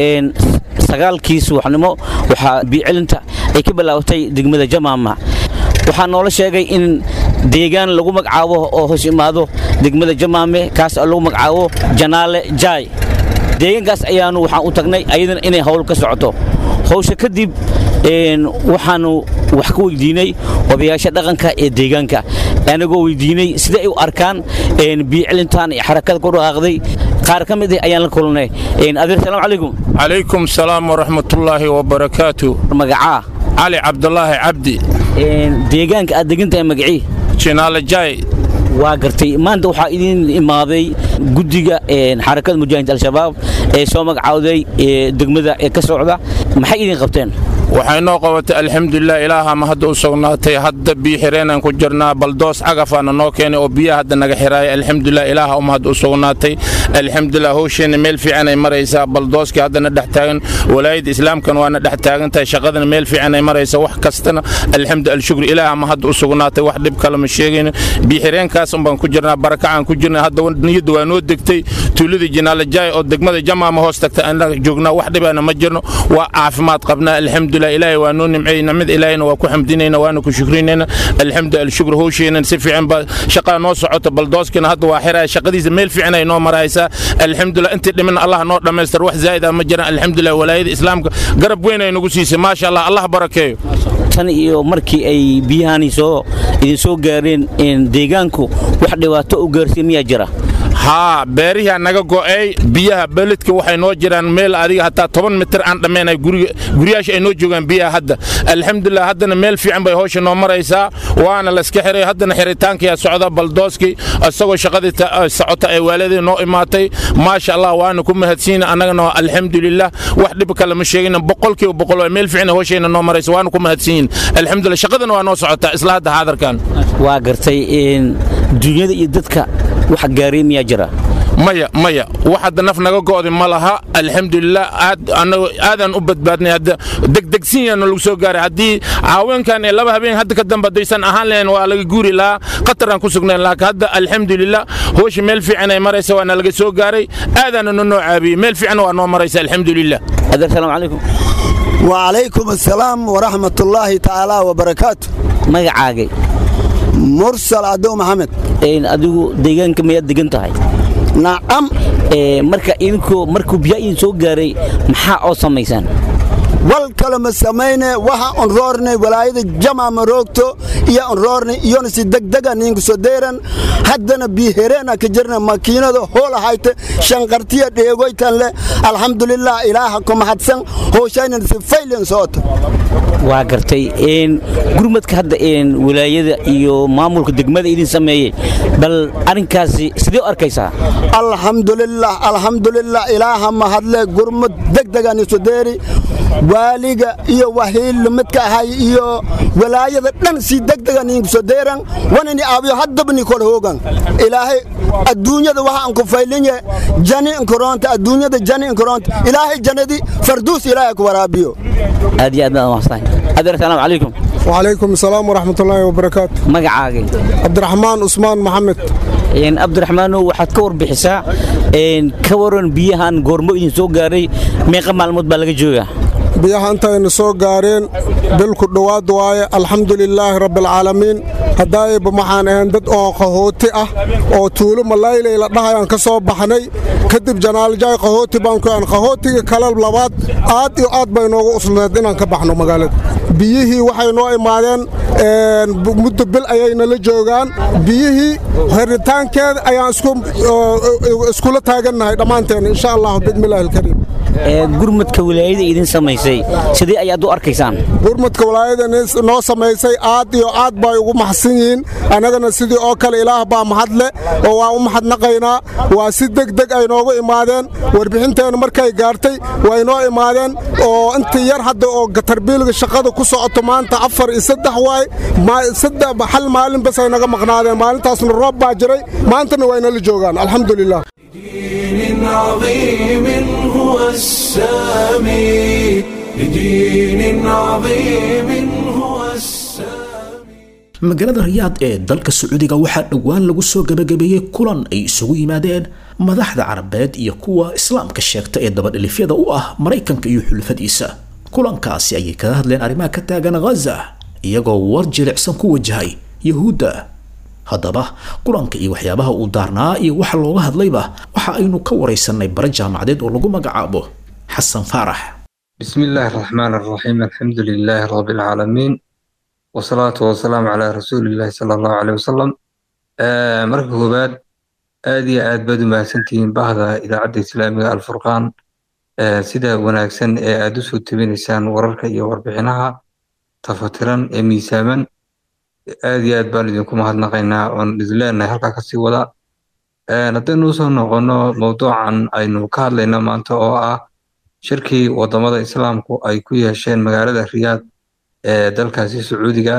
sagaalkii subaxnimo waxaa biicelinta ay ka bilaabatay degmada jamaama waxaa noola sheegay in deegaan lagu magacaabo oo hoos imaado degmada jamaame kaas oo lagu magacaabo janaale jaay deegaankaas ayaanu waxaan u tagnay ayadana inay hawl ka socoto hawsha kadib waxaanu wax ka weydiinay odayaasha dhaqanka ee deegaanka anagoo weydiinay sida ay u arkaan biicelintan iyo xarakada ku dhaqaaqday qaar ka mid ah ayaan la kulnay adeer salaam calaykum calaykum salaam waraxmatullaahi wabarakaatu magacaa cali cabdulaahi cabdi deegaanka aad degantahay magacii jinaalajaay waa gartay maanta waxaa idin imaaday guddiga xarakada mujaahidiinta al-shabaab ee soo magacawday degmada ee ka socda maxay idin qabteen waxay noo qabatay alxamdulilah ilaaha ma hadda u sugnaatay hadda biyo xireenaan ku jirnaa baldoos cagafaana noo keenay oo biyaha hadda naga xiraaya alxamdulilah ilaaha uma hadda u sugnaatay alxamdulilah howsheenna meel fiicanay maraysaa baldooskii haddana dhex taagan walaayadda islaamkan waana dhex taagan tahay shaqadana meel fiicanay maraysa wax kastana alxamdu alshukr ilaaha ma hadda u sugnaatay wax dhib kale ma sheegayno biyo xireenkaas un baan ku jirnaa barakacaan ku jirnaa hadda niyadda waa noo degtay tuuladii jinaalajaay oo degmada jamaama hoos tagta annaga joognaa wax dhibaana ma jirno waa caafimaad qabnaa alxamdulilah ilaahay waa noo nimceeyey nimada ilaahayna waa ku xamdinayna waana ku shukrinayna alxamdu alshukr howsheenan si fiican baa shaqaa noo socota baldooskina hadda waa xiraya shaqadiisa meel fiican ay noo maraysaa alxamdulilah intii dhimin allah noo dhammaystir wax zaa'id ah ma jiraan alxamdulilah walaayada islaamka garab weyn ay nagu siisay maasha allah allah barakeeyo tan iyo markii ay biyahani soo idin soo gaareen deegaanku wax dhibaato u gaarsiin miyaa jira haa beerihaa naga go'ay biyaha beledka waxay noo jiraan meel adiga hataa toban mitir aan dhammaynay guryaasha ay noo joogaan biyaha hadda alxamdulilah haddana meel fiican bay howsha noo maraysaa waana layska xiray haddana xiritaankiyaa socda baldooskii isagoo shaqadii socota ay waaladii noo imaatay maasha allah waana ku mahadsiina annagana alxamdulilah wax dhib kale ma sheegina boqolkiiba boqol waa meel fiican howshayna noo maraysa waana ku mahadsiin alxamdulilah shaqadana waa noo socotaa isla hadda haadarkan waa gartay dunyada iyo dadka wax gaaray miyaa jira maya maya wax hadda naf naga go'di ma laha alxamdulilah aad anagu aadaan u badbaadnay hadda degdegsin yaana lagu soo gaaray haddii caaweenkan ee laba habeen hadda ka dambe haddaysan ahaan lahayn waa laga guuri lahaa qataraan ku sugnayn laakiin hadda alxamdulilah hooshi meel fiican ay maraysa waana laga soo gaaray aadaana no noo caabiyey meel fiican waa noo maraysa alxamdulilah adeer salaamu calaykum وعليكم السلام ورحمة الله تعالى وبركاته magacaagay مرسل عدو محمد adigu deegaanka miyaad degan tahay nacam marka idinkoo markuu biyaa idin soo gaaray maxaa oo samaysaan wal kale ma samayne waxa on roornay walaayada jama maroogto iyo on roornay iyona si degdega ninka soo deeran haddana biihereena ka jirna makiinada hoola hayte shanqartiya dheegoytan le alxamdulilah ilaaha ku mahadsan hooshaynan si faylen soota waa gartay gurmadka hadda walaayada iyo maamulka degmada idin sameeyey bal arrinkaasi sidee u arkaysaa alxamdulilah alxamdulilah ilaaha mahadle gurmad degdegan isu deeri waaliga iyo wahiil midka ahay iyo walaayada dhan si degdega ninka soo deeran wanani aabiyo haddaba ni kor hoogan ilaahay adduunyada waxa aan ku faylinye jani inkoronta adduunyada jani inkoronta ilaahay jannadi farduus ilaahay ku waraabiyo aad iyo aad baan mahadsan adeer salaamu calaykum وعليكم السلام ورحمة الله وبركاته magacaagay عبد الرحمن عثمان محمد cabdiraxmaanow waxaad ka warbixisaa ka waran biyahan goormo idin soo gaaray meeqa maalmood baa laga joogaa biyaha intaynu soo gaareen bilku dhowaad waaye alxamdulilaahi rabbialcaalamiin haddaayba waxaan ahayn dad oo qahooti ah oo tuulo malaylay la dhahayaan ka soo baxnay kadib janaaljaay qahooti baan ku qahootiga kale labaad aad iyo aad bay noogu uslaneed inaan ka baxno magaalada biyihii waxay noo imaadeen muddo bil ayayna la joogaan biyihii heritaankeeda ayaan iskula taagannahay dhammaanteen insha allahu bismillahi alkariim gurmadka walaayada idin samaysay sidee ayaad u arkaysaan gurmadka walaayada noo samaysay aad iyo aad bay ugu maxsan yihiin annagana sidii oo kale ilaah baa mahadle oo waa u mahadnaqaynaa waa si degdeg ay noogu imaadeen warbixinteennu markay gaartay way noo imaadeen oo intii yar hadda oo tarbiilga shaqada ku socoto maanta afar iyo saddex waay hal maalin bas ay naga maqnaadeen maalintaasna roob baa jiray maantana waynala joogaan alxamdulilah دين عظيم هو السامي لدين عظيم هو السامي magaalada riyaad ee dalka sacuudiga waxaa dhowaan lagu soo gabagabeeyey kulan ay isugu yimaadeen madaxda carabeed iyo kuwa islaamka sheegta ee dabadhilifyada u ah maraykanka iyo xulfadiisa kulankaasi ayay kaga hadleen arrimaha ka taagan ghaza iyagoo war jilicsan ku wajahay yahuudda haddaba kulanka iyo waxyaabaha uu daarnaa iyo waxa looga hadlayba waxa aynu ka waraysanay bare jaamacadeed oo lagu magacaabo xasan faarax بسم الله الرحمن الرحيم الحمد لله رب العالمين والصلاة والسلام على رسول الله صلى الله عليه وسلم آه مركب كوباد آدي آد بدو ما سنتين بهذا إذا عدى إسلامي الفرقان آه سيدا وناكسن آه أدوسو تبينيسان ورركا إيا وربحناها تفترا آه ميساما آدي آد بالدينكم هاد نقينا ونزلنا هلقا كسي ودا آه ندنو سو نغنو موضوعا أينو كارلينا مانتا أو آه shirkii wadamada islaamku ay ku yeesheen magaalada riyaad ee dalkaasi sacuudiga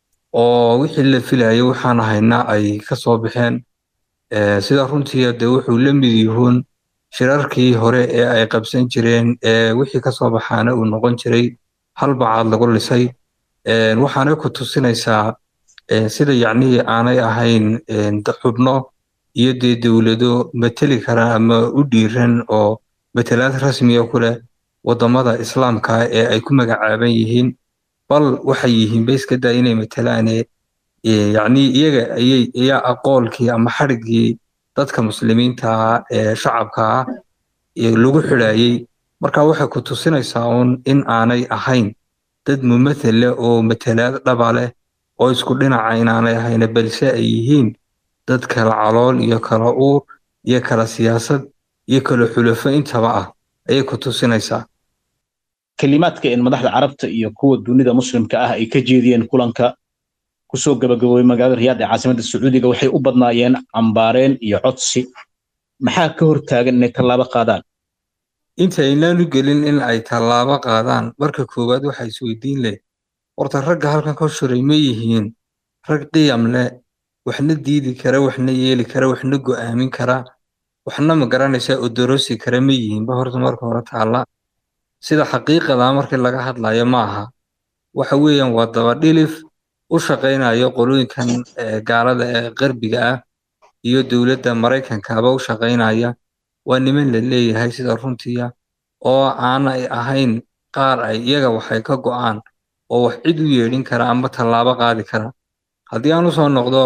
oo wixii la filayay waxaan haynaa ay ka soo baxeen sida runtii de wuxuu la mid yihuun shirarkii hore ee ay qabsan jireen ee wixii ka soo baxaana uu noqon jiray hal bacaad lagu lisay waxaanay ku tusinaysaa sida yacnihii aanay ahayn xubno iyo dee dowlado mateli kara ama u dhiiran oo matalaad rasmiya ku leh wadamada islaamka ee ay ku magacaaban yihiin bal waxay yihiin ba iska daa inay matalaane yacni iyaga ayay ayaa aqoolkii ama xadhiggii dadka muslimiinta ah ee shacabka ah lagu xidhaayey marka waxay ku tusinaysaa uun in aanay ahayn dad mumathal leh oo matalaad dhaba leh oo isku dhinaca inaanay ahayna balse ay yihiin dad kala calool iyo kala uur iyo kala siyaasad iyo kala xulafo intaba ah ayay ku tusinaysaa kelimaadka in madaxda carabta iyo kuwa dunida muslimka ah ay ka jeediyeen kulanka kusoo gabagaboobay magaalada riyaad ee caasimadda sacuudiga waxay u badnaayeen cambaareen iyo codsi maxaa ka hortaagan inay tallaabo qaadaan intaynaanu gelin in ay tallaabo qaadaan marka koowaad waxaa isweydiin leh horta ragga halkan ka shiray ma yihiin rag qiyam leh waxna diidi kara waxna yeeli kara waxna go'aamin kara waxna ma garanaysaa odorosi kara ma yihiinba horta marka hore taalla sida xaqiiqada markii laga hadlayo ma aha waxa weeyaan waa dabadhilif u shaqaynayo qolooyinkan gaalada ee qarbiga ah iyo dowladda maraykankaba u shaqaynaya waa niman la leeyahay sida runtiya oo aanay ahayn qaar ay iyaga waxay ka go'aan oo wax cid u yeedhin kara ama tallaabo qaadi kara haddii aan usoo noqdo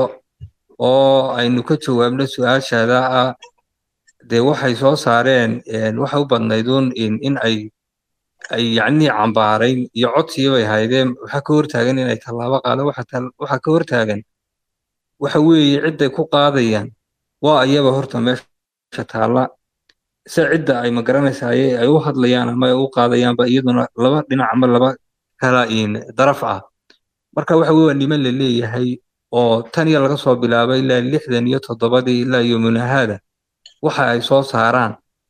oo aynu ka jawaabno su-aashaada ah dee waxay soo saareen waxay u badnayduun in ay ay yacnii cambaarayn iyo codsiyo bay haydeen waxaa ka hortaagan inay tallaabo qaadaan waxaa ka hortaagan waxa weeye cidday ku qaadayaan waa ayaba horta meesha taalla se cidda ay magaranaysaye ay u hadlayaan ama ay u qaadayaanba iyaduna laba dhinac ama laba kala daraf ah marka waxa weye waa niman la leeyahay oo tan iyo laga soo bilaabay ilaa lixdan iyo toddobadii ilaa yomunahaada waxa ay soo saaraan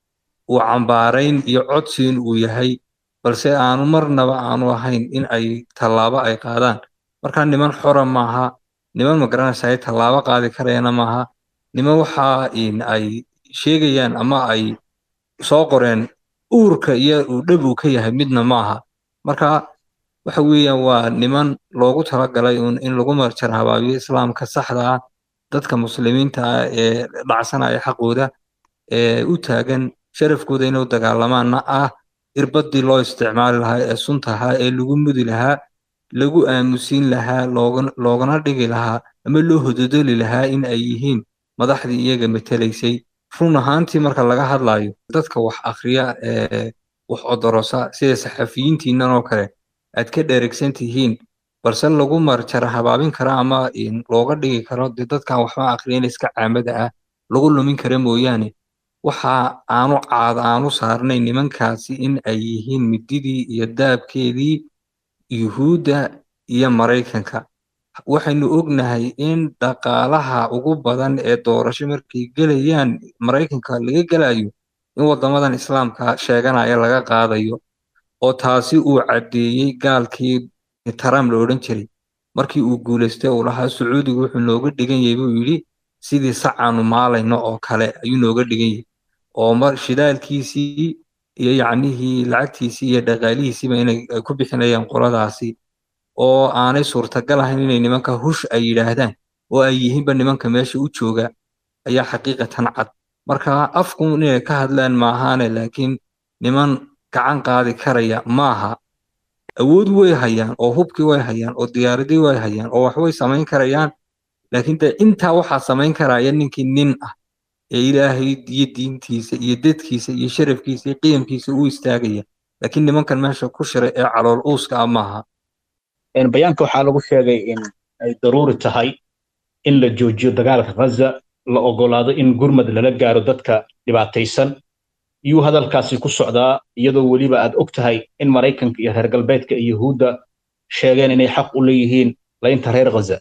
uu cambaarayn iyo codsiin uu yahay balse aanu marnaba aanu ahayn in ay tallaabo ay qaadaan marka niman xora maaha niman magaranaysaye tallaabo qaadi karayana maaha niman waxa ay sheegayaan ama ay soo qoreen uurka iyo uu dhab uu ka yahay midna maaha marka waxa weeyaan waa niman loogu talagalay un in lagu marjar habaabiyo islaamka saxda ah dadka muslimiinta ah ee dhacsanaya xaqooda ee u taagan sharafkooda inay u dagaalamaanna ah irbadii loo isticmaali lahaa ee sunta ahaa ee lagu mudi lahaa lagu aamusiin lahaa loogana dhigi lahaa ama loo hododoli lahaa in ay yihiin madaxdii iyaga matelaysay run ahaantii marka laga hadlayo dadka wax akhriya ee wax odorosa sida saxafiyiintiinan oo kale aad ka dheregsan tihiin balse lagu marjara habaabin kara ama looga dhigi karo dee dadkan waxba akhriyan iska caamada ah lagu lumin kara mooyaane waxa aanu caad aanu saarnay nimankaasi in ay yihiin mididii iyo daabkeedii yuhuudda iyo maraykanka waxaynu ognahay in dhaqaalaha ugu badan ee doorasho markay gelayaan maraykanka laga gelayo in waddamadan islaamka sheeganaya laga qaadayo oo taasi uu caddeeyey gaalkii trump la odhan jiray markii uu guulaystay uu lahaa sacuudigu wuxuu nooga dhigan yahay buu yidhi sidii sacaanu maalayno oo kale ayuu nooga dhigan yahay oo shidaalkiisii iyo yacnihii lacagtiisii iyo dhaqaalihiisiiba inay ku bixinayaan qoladaasi oo aanay suurtagal ahayn inay nimanka hush ay yidhaahdaan oo ay yihiinba nimanka meesha u jooga ayaa xaqiiqatan cad marka afku inay ka hadlaan maahaane laakiin niman gacan qaadi karaya maaha awood way hayaan oo hubkii way hayaan oo diyaaradii way hayaan oo waxbay samayn karayaan laakiin de intaa waxaa samayn karaya ninkii nin ah ee ilaahay iyo diintiisa iyo dadkiisa iyo sharafkiisa iyo qiyamkiisa u istaagaya laakiin nimankan meesha ku shiray ee calool uuska ah maaha bayaanka waxaa lagu sheegay in ay daruuri tahay in la joojiyo dagaalka ghaza la ogolaado in gurmad lala gaaro dadka dhibaataysan yuu hadalkaasi ku socdaa iyadoo weliba aad og tahay in maraykanka iyo reer galbeedka iyo yuhuudda sheegeen inay xaq u leeyihiin laynta reer ghaza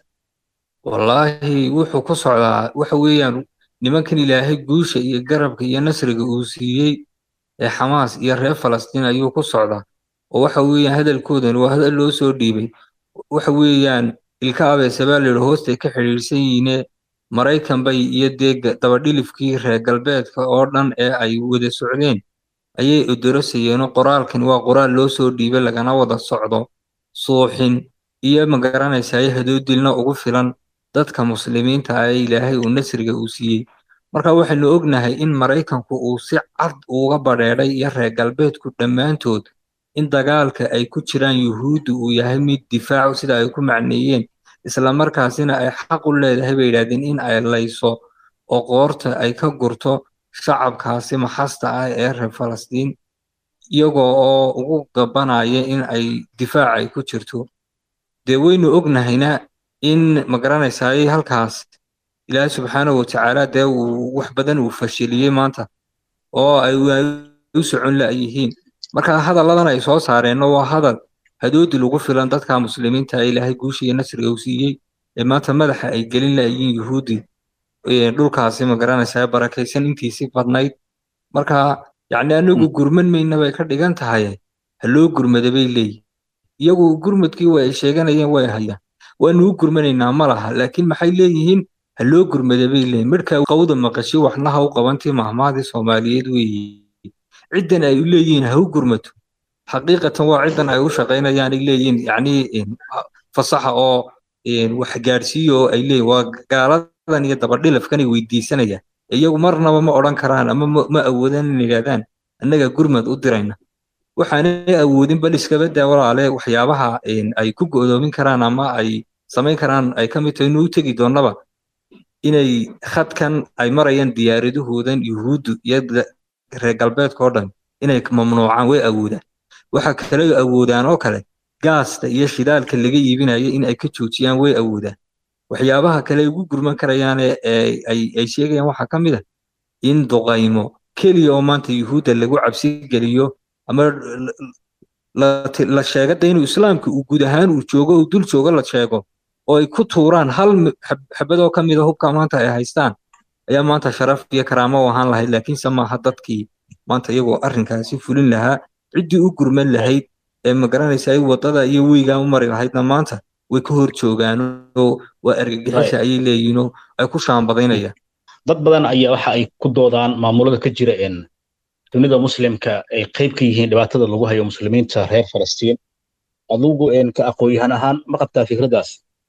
wallaahi wuxuu ku socdaa waxa weeyaan nimankan ilaahay guusha iyo garabka iyo nasriga uu siiyey ee xamaas iyo reer falastiin ayuu ku socdaa oo waxa weeyaan hadalkoodan waa hadal loo soo dhiibay waxa weeyaan ilka abeesabaa la yidhi hoostay ka xidhiidhsan yihiine maraykan bay iyo dee dabadhilifkii reer galbeedka oo dhan ee ay wada socdeen ayay odorosayeenoo qoraalkan waa qoraal loo soo dhiibay lagana wada socdo suuxin iyo magaranaysaye hadoodilna ugu filan dadka muslimiinta ah ee ilaahay uu nasriga uu siiyey marka waxaynu ognahay in maraykanku uu si cad uga badheedhay iyo reer galbeedku dhammaantood in dagaalka ay ku jiraan yuhuudda uu yahay mid difaacu sida ay ku macneeyeen islamarkaasina ay xaq u leedahay bay yidhahdeen in ay layso oo qoorta ay ka gurto shacabkaasi maxasta ah ee reer falastiin iyagoo oo ugu gabanaya in ay difaac ay ku jirto dee waynu ognahayna in magaranaysaay halkaas ilaahay subxaanahu watacaala dee uu wax badan uu fashiliyey maanta oo ay u socon la'yihiin marka hadalladan ay soo saareenno waa hadal hadoodi lagu filan dadka muslimiinta ee ilaahay guusha iyo nasriga uu siiyey ee maanta madaxa ay gelin la'yihiin yuhuudi dhulkaasi magaranaysaa barakaysan intiisii badnayd marka yacni anagu gurman mayna bay ka dhigan tahay ha loo gurmada bay leeyihin iyagu gurmadkii way ay sheeganayeen way hayaan waanu u gurmanaynaa ma laha laakiin maxay leeyihiin ha loo gurmada bay leeyihin midhka qawda maqasho waxna ha u qabantii mahmaadii soomaaliyeed weeye ciddan ay u leeyihiin ha u gurmato xaqiiqatan waa ciddan ay u shaqaynayaan ay leeyihiin yacni fasaxa oo wax gaadhsiiyo oo ay leeyihin waa gaaladan iyo dabadhilafkan ay weydiisanayaan iyagu marnaba ma odhan karaan ama ma awoodaan in yidhahdaan annaga gurmad u dirayna waxaanay awoodin bal iskaba daa walaale waxyaabaha ay ku go'doomin karaan ama ay samayn karaan ay ka mid tahay inuu tegi doonnaba inay khadkan ay marayaan diyaaradahoodan yuhuuddu iyo reer galbeedka oo dhan inay mamnuucaan way awoodaan waxa kale awoodaan oo kale gaasta iyo shidaalka laga iibinayo in ay ka joojiyaan way awoodaan waxyaabaha kale ay ugu gurman karayaan ay sheegayaan waxaa ka mid ah in duqaymo keliya oo maanta yuhuudda lagu cabsi geliyo ama la sheegada inuu islaamka uu guud ahaan uu joogo uu dul joogo la sheego oo ay ku tuuraan hal xabadoo ka mid a hubka maanta ay haystaan ayaa maanta sharaf iyo karaamo u ahaan lahayd laakiinse maaha dadkii maanta iyagoo arrinkaasi fulin lahaa ciddii u gurman lahayd ee magaranaysa ay waddada iyo weygaa u mari lahaydna maanta way ka hor joogaan oo waa argagixisa ayay leeyihiinoo ay ku shaambadaynayaan dad badan ayaa waxa ay ku doodaan maamulada ka jira dunida muslimka ay qayb ka yihiin dhibaatada lagu hayo muslimiinta reer falastiin adugu ka aqoon-yahan ahaan ma qabtaa fikraddaas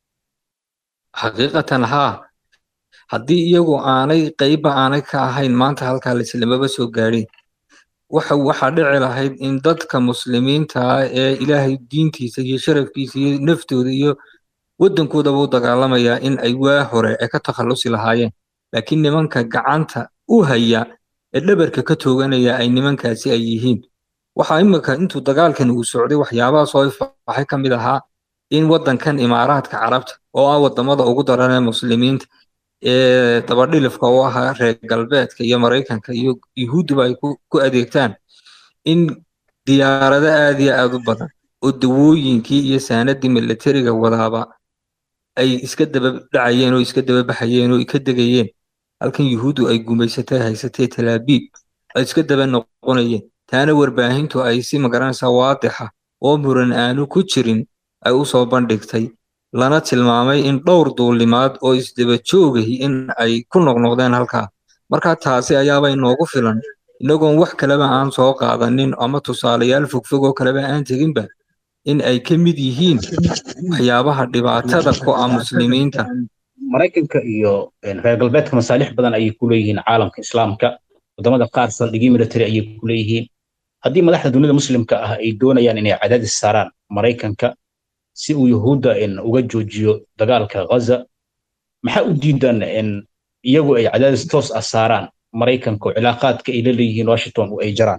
xaqiiqatan haa haddii iyagu aanay qayba aanay ka ahayn maanta halkaa lislamaba soo gaadhin waxa waxaa dhici lahayd in dadka muslimiinta ah ee ilaahay diintiisa iyo sharafkiisa iyo naftooda iyo waddankoodaba u dagaalamayaa in ay waa hore ay ka takhallusi lahaayeen laakiin nimanka gacanta u haya ee dhabarka ka tooganaya ay nimankaasi ay yihiin waxaa imika intuu dagaalkan uu socday waxyaabaha soo ifaxay ka mid ahaa in waddankan imaaraadka carabta oo ah waddamada ugu daran ee muslimiinta ee dabadhilifka u ahaa reer galbeedka iyo maraykanka iyo yuhuudduba ay ku adeegtaan in diyaarado aad iyo aad u badan oo dawooyinkii iyo saanadii milatariga wadaaba ay iska daba dhacayeen oo iska daba baxayeen oo ka degayeen halkan yuhuuddu ay gumaysatay haysatay talaabiib ay iska daba noqonayeen taana warbaahintu ay si magaranaysaa waadixa oo muran aanu ku jirin ay u soo bandhigtay lana tilmaamay in dhowr duulimaad oo isdaba joogahi in ay ku noqnoqdeen halkaa marka taasi ayaaba inoogu filan inagoon wax kaleba aan soo qaadanin ama tusaalayaal fogfog oo kaleba aan teginba in ay ka mid yihiin waxyaabaha dhibaatada ku ah muslimiinta maraykanka iyo reer galbeedka masaalix badan ayay ku leeyihiin caalamka islaamka wadamada qaar saldhigyo military ayay ku leeyihiin haddii madaxda dunida muslimka ah ay doonayaan inay cadaadis saaraan maraykanka si uu yuhuudda uga joojiyo dagaalka ghaza maxaa u diidan iyagu ay cadaadis toos ah saaraan maraykanka oo cilaaqaadka ay la leeyihiin washington oo ay jaraan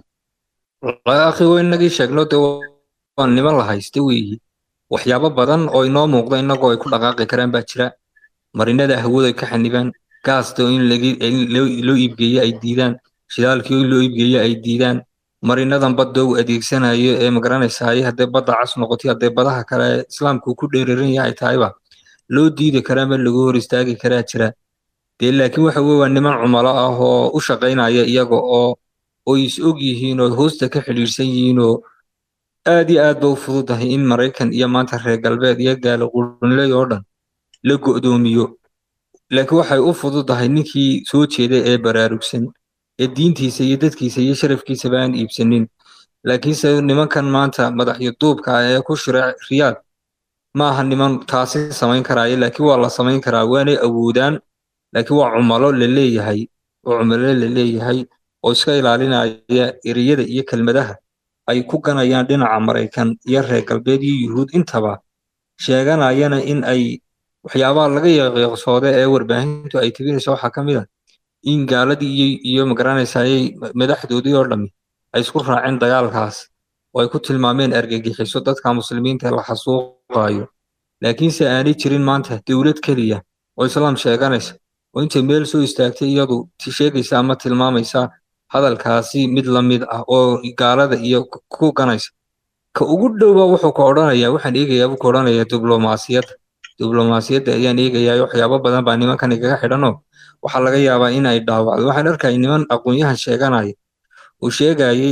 akhi waynagii sheegno de waa niman la haysta weeyi waxyaabo badan oo inoo muuqda innagoo ay ku dhaqaaqi karaan baa jira marinada hawada ka xanibaan gaasta in loo iibgeeye ay diidaan shidaalkii in loo iibgeeye ay diidaan marinadan badda uu adeegsanayo ee magaranaysaay haddee badda cas noqotay haddee badaha kale islaamku ku dheeraran yahay tahayba loo diidi karaa ma lagu hor istaagi karaa jira dee laakiin waxa weye waa niman cumalo ah oo u shaqaynaya iyaga oo oo is og yihiin oo hoosta ka xidhiidhsan yihiin oo aad iyo aad ba u fududahay in maraykan iyo maanta reer galbeed iyo gaalo qurunley oo dhan la go'doomiyo laakiin waxay u fududahay ninkii soo jeeda ee baraarugsan ee diintiisa iyo dadkiisa iyo sharafkiisaba aan iibsanin laakiinse nimankan maanta madaxyo duubka ah ee ku shira riyaad ma aha niman taasi samayn karaayo laakiin waa la samayn karaa waanay awoodaan laakiin waa cumalo la leeyahay oo cumalo la leeyahay oo iska ilaalinaya ereyada iyo kelmadaha ay ku ganayaan dhinaca maraykan iyo reer galbeed iyo yuhuud intaba sheeganayana in ay waxyaabaha laga yaqiiqsooda ee warbaahintu ay tebinayso waxaa ka mid a in gaaladii iyo magaranaysaayay madaxdoodii oo dhammi ay isku raaceen dagaalkaas oo ay ku tilmaameen argagixiso dadka muslimiinta la xasuuqayo laakiinse aanay jirin maanta dowlad keliya oo islaam sheeganaysa oo intay meel soo istaagtay iyadu sheegaysa ama tilmaamaysa hadalkaasi mid la mid ah oo gaalada iyo ku ganaysa ka ugu dhowba wuxuu ka odhanayaa waxaan eegayaa buu ka odhanayaa diblomaasiyadda diblomaasiyadda ayaan eegayaa waxyaabo badan baa nimankan igaga xidhanoo waxaa laga yaabaa in ay dhaawacdo waxaan arkaya niman aqoon-yahan sheeganaya uu sheegayey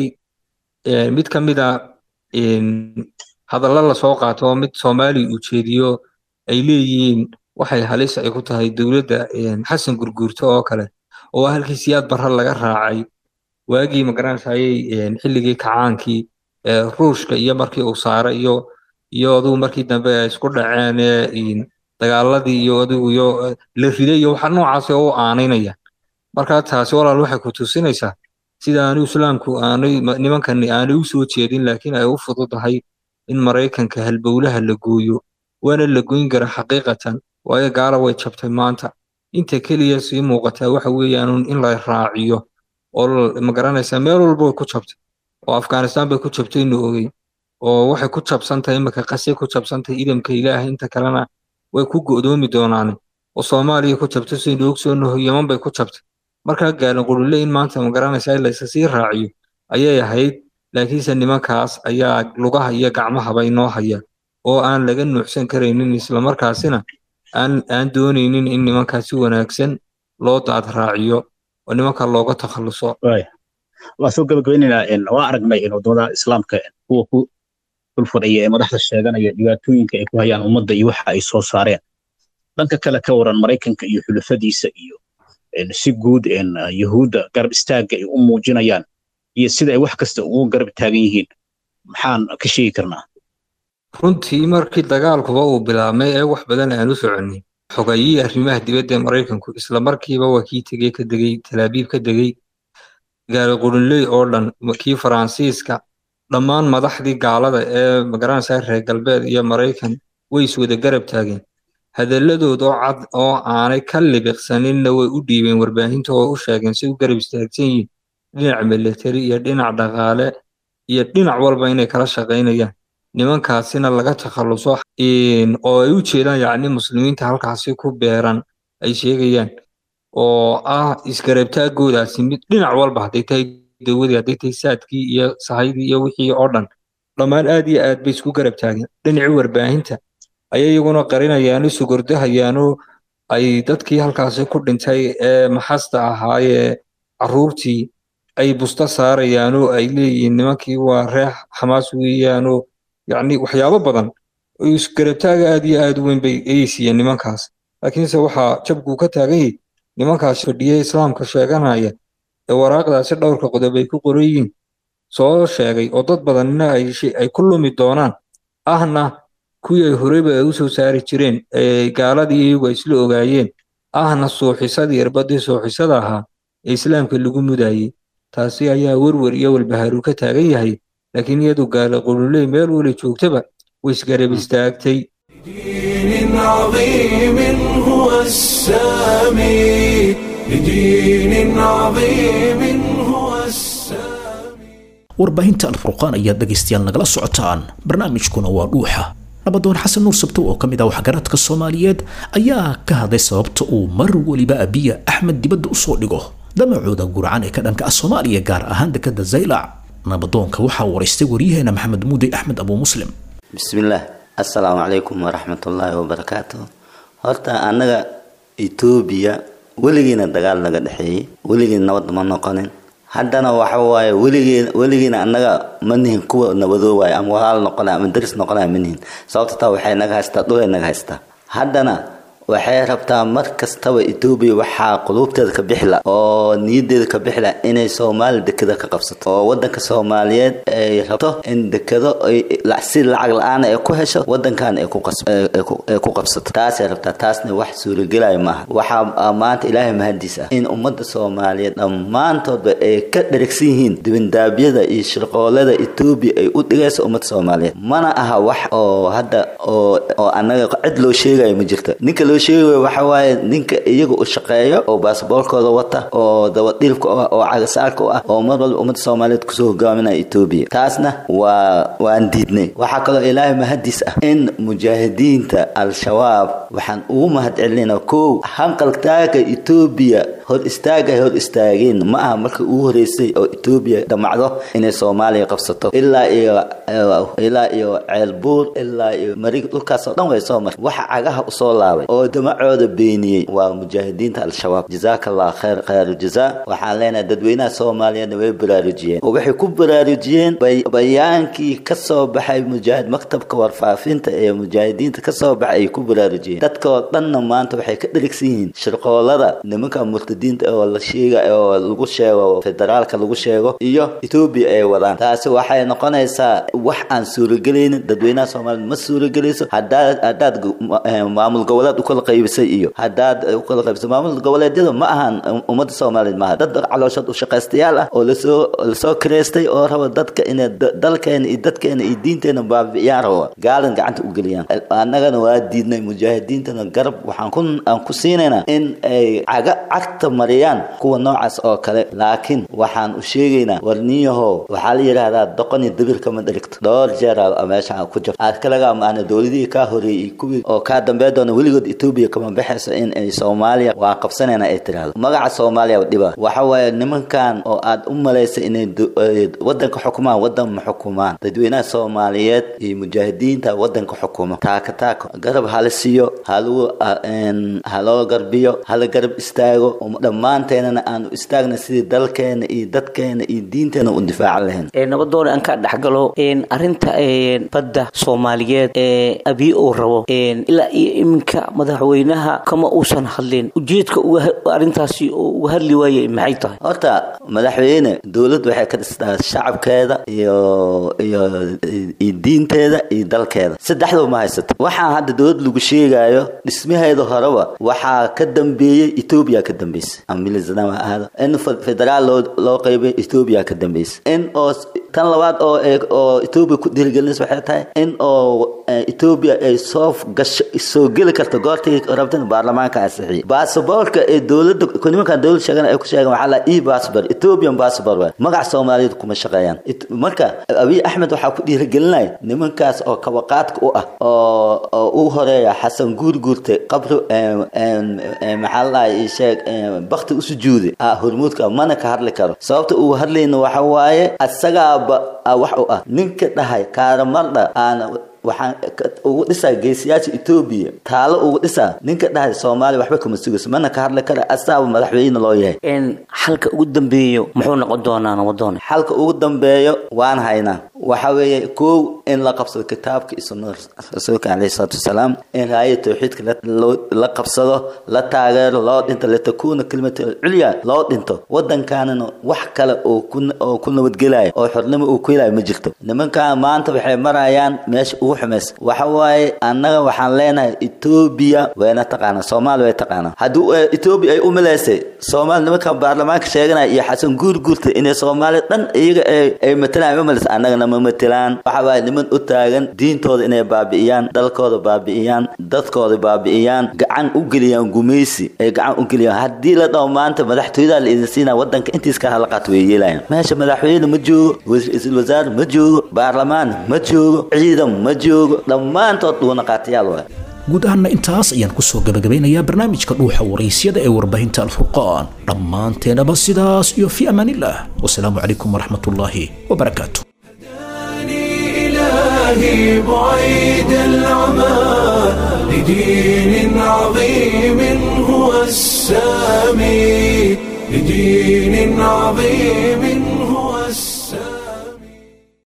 mid ka mid a hadallo lasoo qaato oo mid soomaali uu jeediyo ay leeyihiin waxay halis ay ku tahay dowladda xasan gurguurto oo kale oo halkii siyaad barra laga raacay waagii magaranayay xilligii kacaankii ruushka iyo markii uu saaray iyo iyo adugu markii dambe ay isku dhaceen ee dagaaladii iyo adigu iyo la riday iyo waxa noocaas oo u aanaynaya marka taasi walaal waxay ku tusinaysaa sida aanu islaamku aanay nimankani aanay u soo jeedin laakiin ay u fududahay in maraykanka halbowlaha la gooyo waana la goyn kara xaqiiqatan waayo gaala way jabtay maanta inta keliya sii muuqataa waxa weeyaan in la raaciyo oo magaranaysaa meel walba way ku jabtay oo afghanistan bay ku jabtay inu ogey oo waxay ku jabsantahay imika qasay ku jabsantahay idamka ilaahay inta kalena way ku go'doomi doonaan oo soomaaliya ku jabtay saynu ogsoonaho yeman bay ku jabtay markaa gaalan qurule in maanta magaranaysaa in laysa sii raaciyo ayay ahayd laakiinse nimankaas ayaa lugaha iyo gacmahaba inoo haya oo aan laga nuuxsan karaynin islamarkaasina aan aan doonaynin in nimankaas si wanaagsan loo daad raaciyo oo nimanka looga takhaluso waa soo gabagabaynaynaa waa aragnay in wadamada islaamka kuwa ku dulfadhiya ee madaxda sheeganaya dhibaatooyinka ay ku hayaan ummadda iyo waxa ay soo saareen dhanka kale ka waran maraykanka iyo xulafadiisa iyo si guud yahuudda garab istaagga ay u muujinayaan iyo sida ay wax kasta ugu garab taagan yihiin maxaan ka sheegi karnaa runtii markii dagaalkuba uu bilaabmay ee wax badan aan u soconnin xogayihii arrimaha dibadda ee maraykanku isla markiiba waa kii tegey ka degey talaabiib ka degey gaali qurunley oo dhan kii faransiiska dhammaan madaxdii gaalada ee magaranaysaa reer galbeed iyo maraykan way iswada garab taageen hadalladood oo cad oo aanay ka libiqsaninna way u dhiibeen warbaahinta oo u sheegeen si u garab istaagsan yihiin dhinac militari iyo dhinac dhaqaale iyo dhinac walba inay kala shaqaynayaan nimankaasina laga takhaluso oo ay u jeedaan yacni muslimiinta halkaasi ku beeran ay sheegayaan oo ah isgarabtaagoodaasi mid dhinac walba hadday tahay dawadii hadday tahay saadkii iyo sahaydii iyo wixii oo dhan dhammaan aad iyo aad bay isku garab taageen dhinacii warbaahinta ayay iyaguna qarinayaano sugordahayaano ay dadkii halkaasi ku dhintay ee maxasta ahaayee carruurtii ay busta saarayaanoo ay leeyihiin nimankii waa reex xamaas weeyaanoo yacni waxyaabo badan isgarabtaaga aad iyo aad u weyn bay ayay siiyeen nimankaas laakiinse waxaa jabkuu ka taagan yahay nimankaas fadhiya islaamka sheeganaya ee waraaqdaasi dhowrka qodob ay ku qoran yihiin soo sheegay oo dad badanina ay ku lumi doonaan ahna kuwii ay horeyba ay u soo saari jireen ee gaaladii iyagu ay isla ogaayeen ahna suuxisadii irbadii suuxisada ahaa ee islaamka lagu mudayey taasi ayaa werwer iyo walbahaaruu ka taagan yahay laakiin iyadu gaala qululey meel wala joogtaba way isgarab istaagtay دين عظيم هو السامي لدين عظيم هو السامي warbaahinta alfurqaan ayaad dhegaystayaal nagala socotaan barnaamijkuna waa dhuuxa nabadoon xasan nuur sabto oo ka mid ah waxgaradka soomaaliyeed ayaa ka hadlay sababta uu mar weliba abiya axmed dibadda usoo dhigo damacooda gurcan ee ka dhanka ah soomaaliya gaar ahaan dekada zaylac nabadoonka waxaa waraystay waryaheena maxamed muudey axmed abuu muslim bismillaah assalaamu calaykum waraxmatullaahi wabarakaatu horta annaga etoobiya weligiina dagaal naga dhexeeyey weligiina nabad ma noqonin haddana waxa waaye weligeen weligiina annaga ma nihin kuwa nabadoowaaya ama walaal noqonaya ama daris noqonaya ma nihin sababta taa waxay naga haystaa dhulay naga haystaa haddana waxay rabtaa mar kastaba etoobiya waxaa quluubteeda ka bixila oo niyadeeda ka bixila inay soomaali dekeda ka qabsato oo wadanka soomaaliyeed ay rabto in dekado si lacag la-aan ay ku hesho wadankan ay ku qabsato taasay rabtaa taasna wax suuragelaya maaha waxaa maanta ilaahay mahadiis ah in ummadda soomaaliyeed dhammaantoodba ay ka dheragsan yihiin dibindaabyada iyo shirqoolada etoobiya ay u dhigayso ummadda soomaaliyeed mana aha wax oo hadda oo annaga cid loo sheegayo ma jirta ninka loo sheegay waxa waaye ninka iyaga u shaqeeyo oo baasaboorkooda wata oo dabadhiilka ah oo cagasaarka u ah oo mar walba ummadda soomaaliyeed kusoo hogaaminaya etoobiya taasna waa waan diidnay waxaa kaloo ilaahay mahadiis ah in mujaahidiinta al-shabaab waxaan ugu mahad celinayna kow hanqaltaaga etoobiya hor istaag ay hor istaageen ma aha marka ugu horeysay oo etoobiya damacdo inay soomaaliya qabsato ilaa iyo ilaa iyo ceelbuur ilaa iyo marig dhulkaas oo dhan way soo martay waxa cagaha usoo laabay oo damacooda beeniyey waa mujaahidiinta al-shabaab jazaaka allah khayr khayru jazaa waxaan leenahay dadweynaha soomaaliyeedna way baraarujiyeen oo waxay ku baraarujiyeen bayaankii ka soo baxay mujaahid maktabka warfaafinta ee mujaahidiinta ka soo baxay ay ku baraarujiyeen dadkoo dhanna maanta waxay ka dherigsan yihiin shirqoolada nimanka murtadiinta oo la sheega oo lagu sheego federaalka lagu sheego iyo etoobiya ay wadaan taasi waxay noqonaysaa wax aan suuragelaynin dadweynaha soomaaliya ma suuragelayso hadaad hadaad maamul goboleed ukala qaybisay iyo hadaad ukala qaybisay maamul goboleedyada ma ahan ummadda soomaaliyeed maaha dad calooshood ushaqaystayaal ah oo lasoo lasoo kireystay oo raba dadka inay dalkeena iyo dadkeena iyo diinteena baabi'iyaan raba gaalan gacanta u geliyaan annagana waa diidnay mujaahidiintana garab waxaan ku aan ku siinaynaa in ay caga cagta mariyaan kuwa noocaas oo kale laakiin waxaan u sheegaynaa warniyahow waxaa la yidhaahdaa doqon iyo dabir kama dherigto dhowr jeer meesha ku jirto aad kalaga amaana dowladihii kaa horeeyey kuwii oo kaa dambee doona weligood etoobiya kama baxayso in ay soomaaliya waa qabsanayna ay tiraahdo magaca soomaaliya dhiba waxa waaye nimankan oo aad u malaysa inay wadanka xukumaan wadan ma xukumaan dadweynaha soomaaliyeed iyo mujaahidiinta wadanka xukuma taaka taaka garab hala siiyo halagu haloo garbiyo hala garab istaago dhammaanteenana aanu istaagna sidii dalkeena iyo dadkeena iyo diinteena u difaacan lahayn nabadoon aan ka dhexgalo arinta badda soomaaliyeed ee abiy uu rabo ilaa iyo iminka madaxweynaha kama uusan hadlin ujeedka arintaasi uga hadli waayey maxay tahay horta madaxweyne dowlad waxay ka dhistaa shacabkeeda iyo iyo iyo diinteeda iyo dalkeeda saddexdaba ma haysato waxaan hadda dowlad lagu sheegayo dhismaheeda horeba waxaa ka dambeeyey etoobiya ka dambeysay amilizanama ahada in federaal loo loo qaybay etoobiya ka dambeysay in oo tan labaad oo oo etoobiya ku dhiirigelinaysa waxay tahay in oo etoobiya ay soo gasho soo geli karto goortii rabtan baarlamaanka ansixiyay baasaboorka ee dowladda nimankan dowlad sheegan ay ku sheegan waxaa la e passport ethiopian passport waay magaca soomaaliyeed kuma shaqeeyaan marka abiy axmed waxaa ku dhiirigelinaya nimankaas oo kabaqaadka u ah oo oo u horeeya xasan guurguurte qabri maxaa la dhahay sheeg bakti u sujuuday ah hormuudka mana ka hadli karo sababta uu hadlayna waxa waaye asagaaba wax u ah ninka dhahay kaaramadha aana waxaan ugu dhisaa geesiyaasha etoobiya taalo ugu dhisaa ninka dhahay soomaaliya waxba kama sugayso mana ka hadli kara asaaba madaxweyne loo yahay xalka ugu dambeeyo muxuu noqon doonaa nabadoon xalka ugu dambeeyo waan haynaa waxa weeye kow in la qabsado kitaabka iyo sunnada rasuulka caleyhi salaatu wasalaam in raaya tawxiidka la qabsado la taageero loo dhinto litakuuna kelimata culya loo dhinto wadankaanana wax kale oo ku oo ku nabadgelaya oo xornimo uu ku helayo ma jirto nimankan maanta waxay marayaan meesha ugu xumaysa waxa waaye annaga waxaan leenahay etoobiya wayna taqaanaa soomaaliya way taqaanaa haddii etoobiya ay u malaysay soomaaliya nimankan baarlamaanka sheeganaya iyo xasan guurguurta inay soomaaliya dhan iyaga ay matalaan ma malaysa annagana ma matalaan waxa waaye niman u taagan diintooda inay baabi'iyaan dalkooda baabi'iyaan dadkooda baabi'iyaan gacan u geliyaan gumaysi ay gacan u geliyaan haddii la dhaho maanta madaxtooyada la idin siinaa wadanka intiis ka hala qaato way yeelayaan meesha madaxweyne ma joogo ra-iisul wasaare ma joogo baarlamaan ma joogo ciidan ma joogo dhammaantood dhuuna qaatayaal waay guud ahaanna intaas ayaan kusoo gabagabeynayaa barnaamijka dhuuxa waraysyada ee warbaahinta alfurqaan dhammaanteenaba sidaas iyo fi amaanillaah wasalaamu calaykum waraxmatullaahi wabarakaatu إلهي بعيد العمى لدين عظيم هو السامي لدين عظيم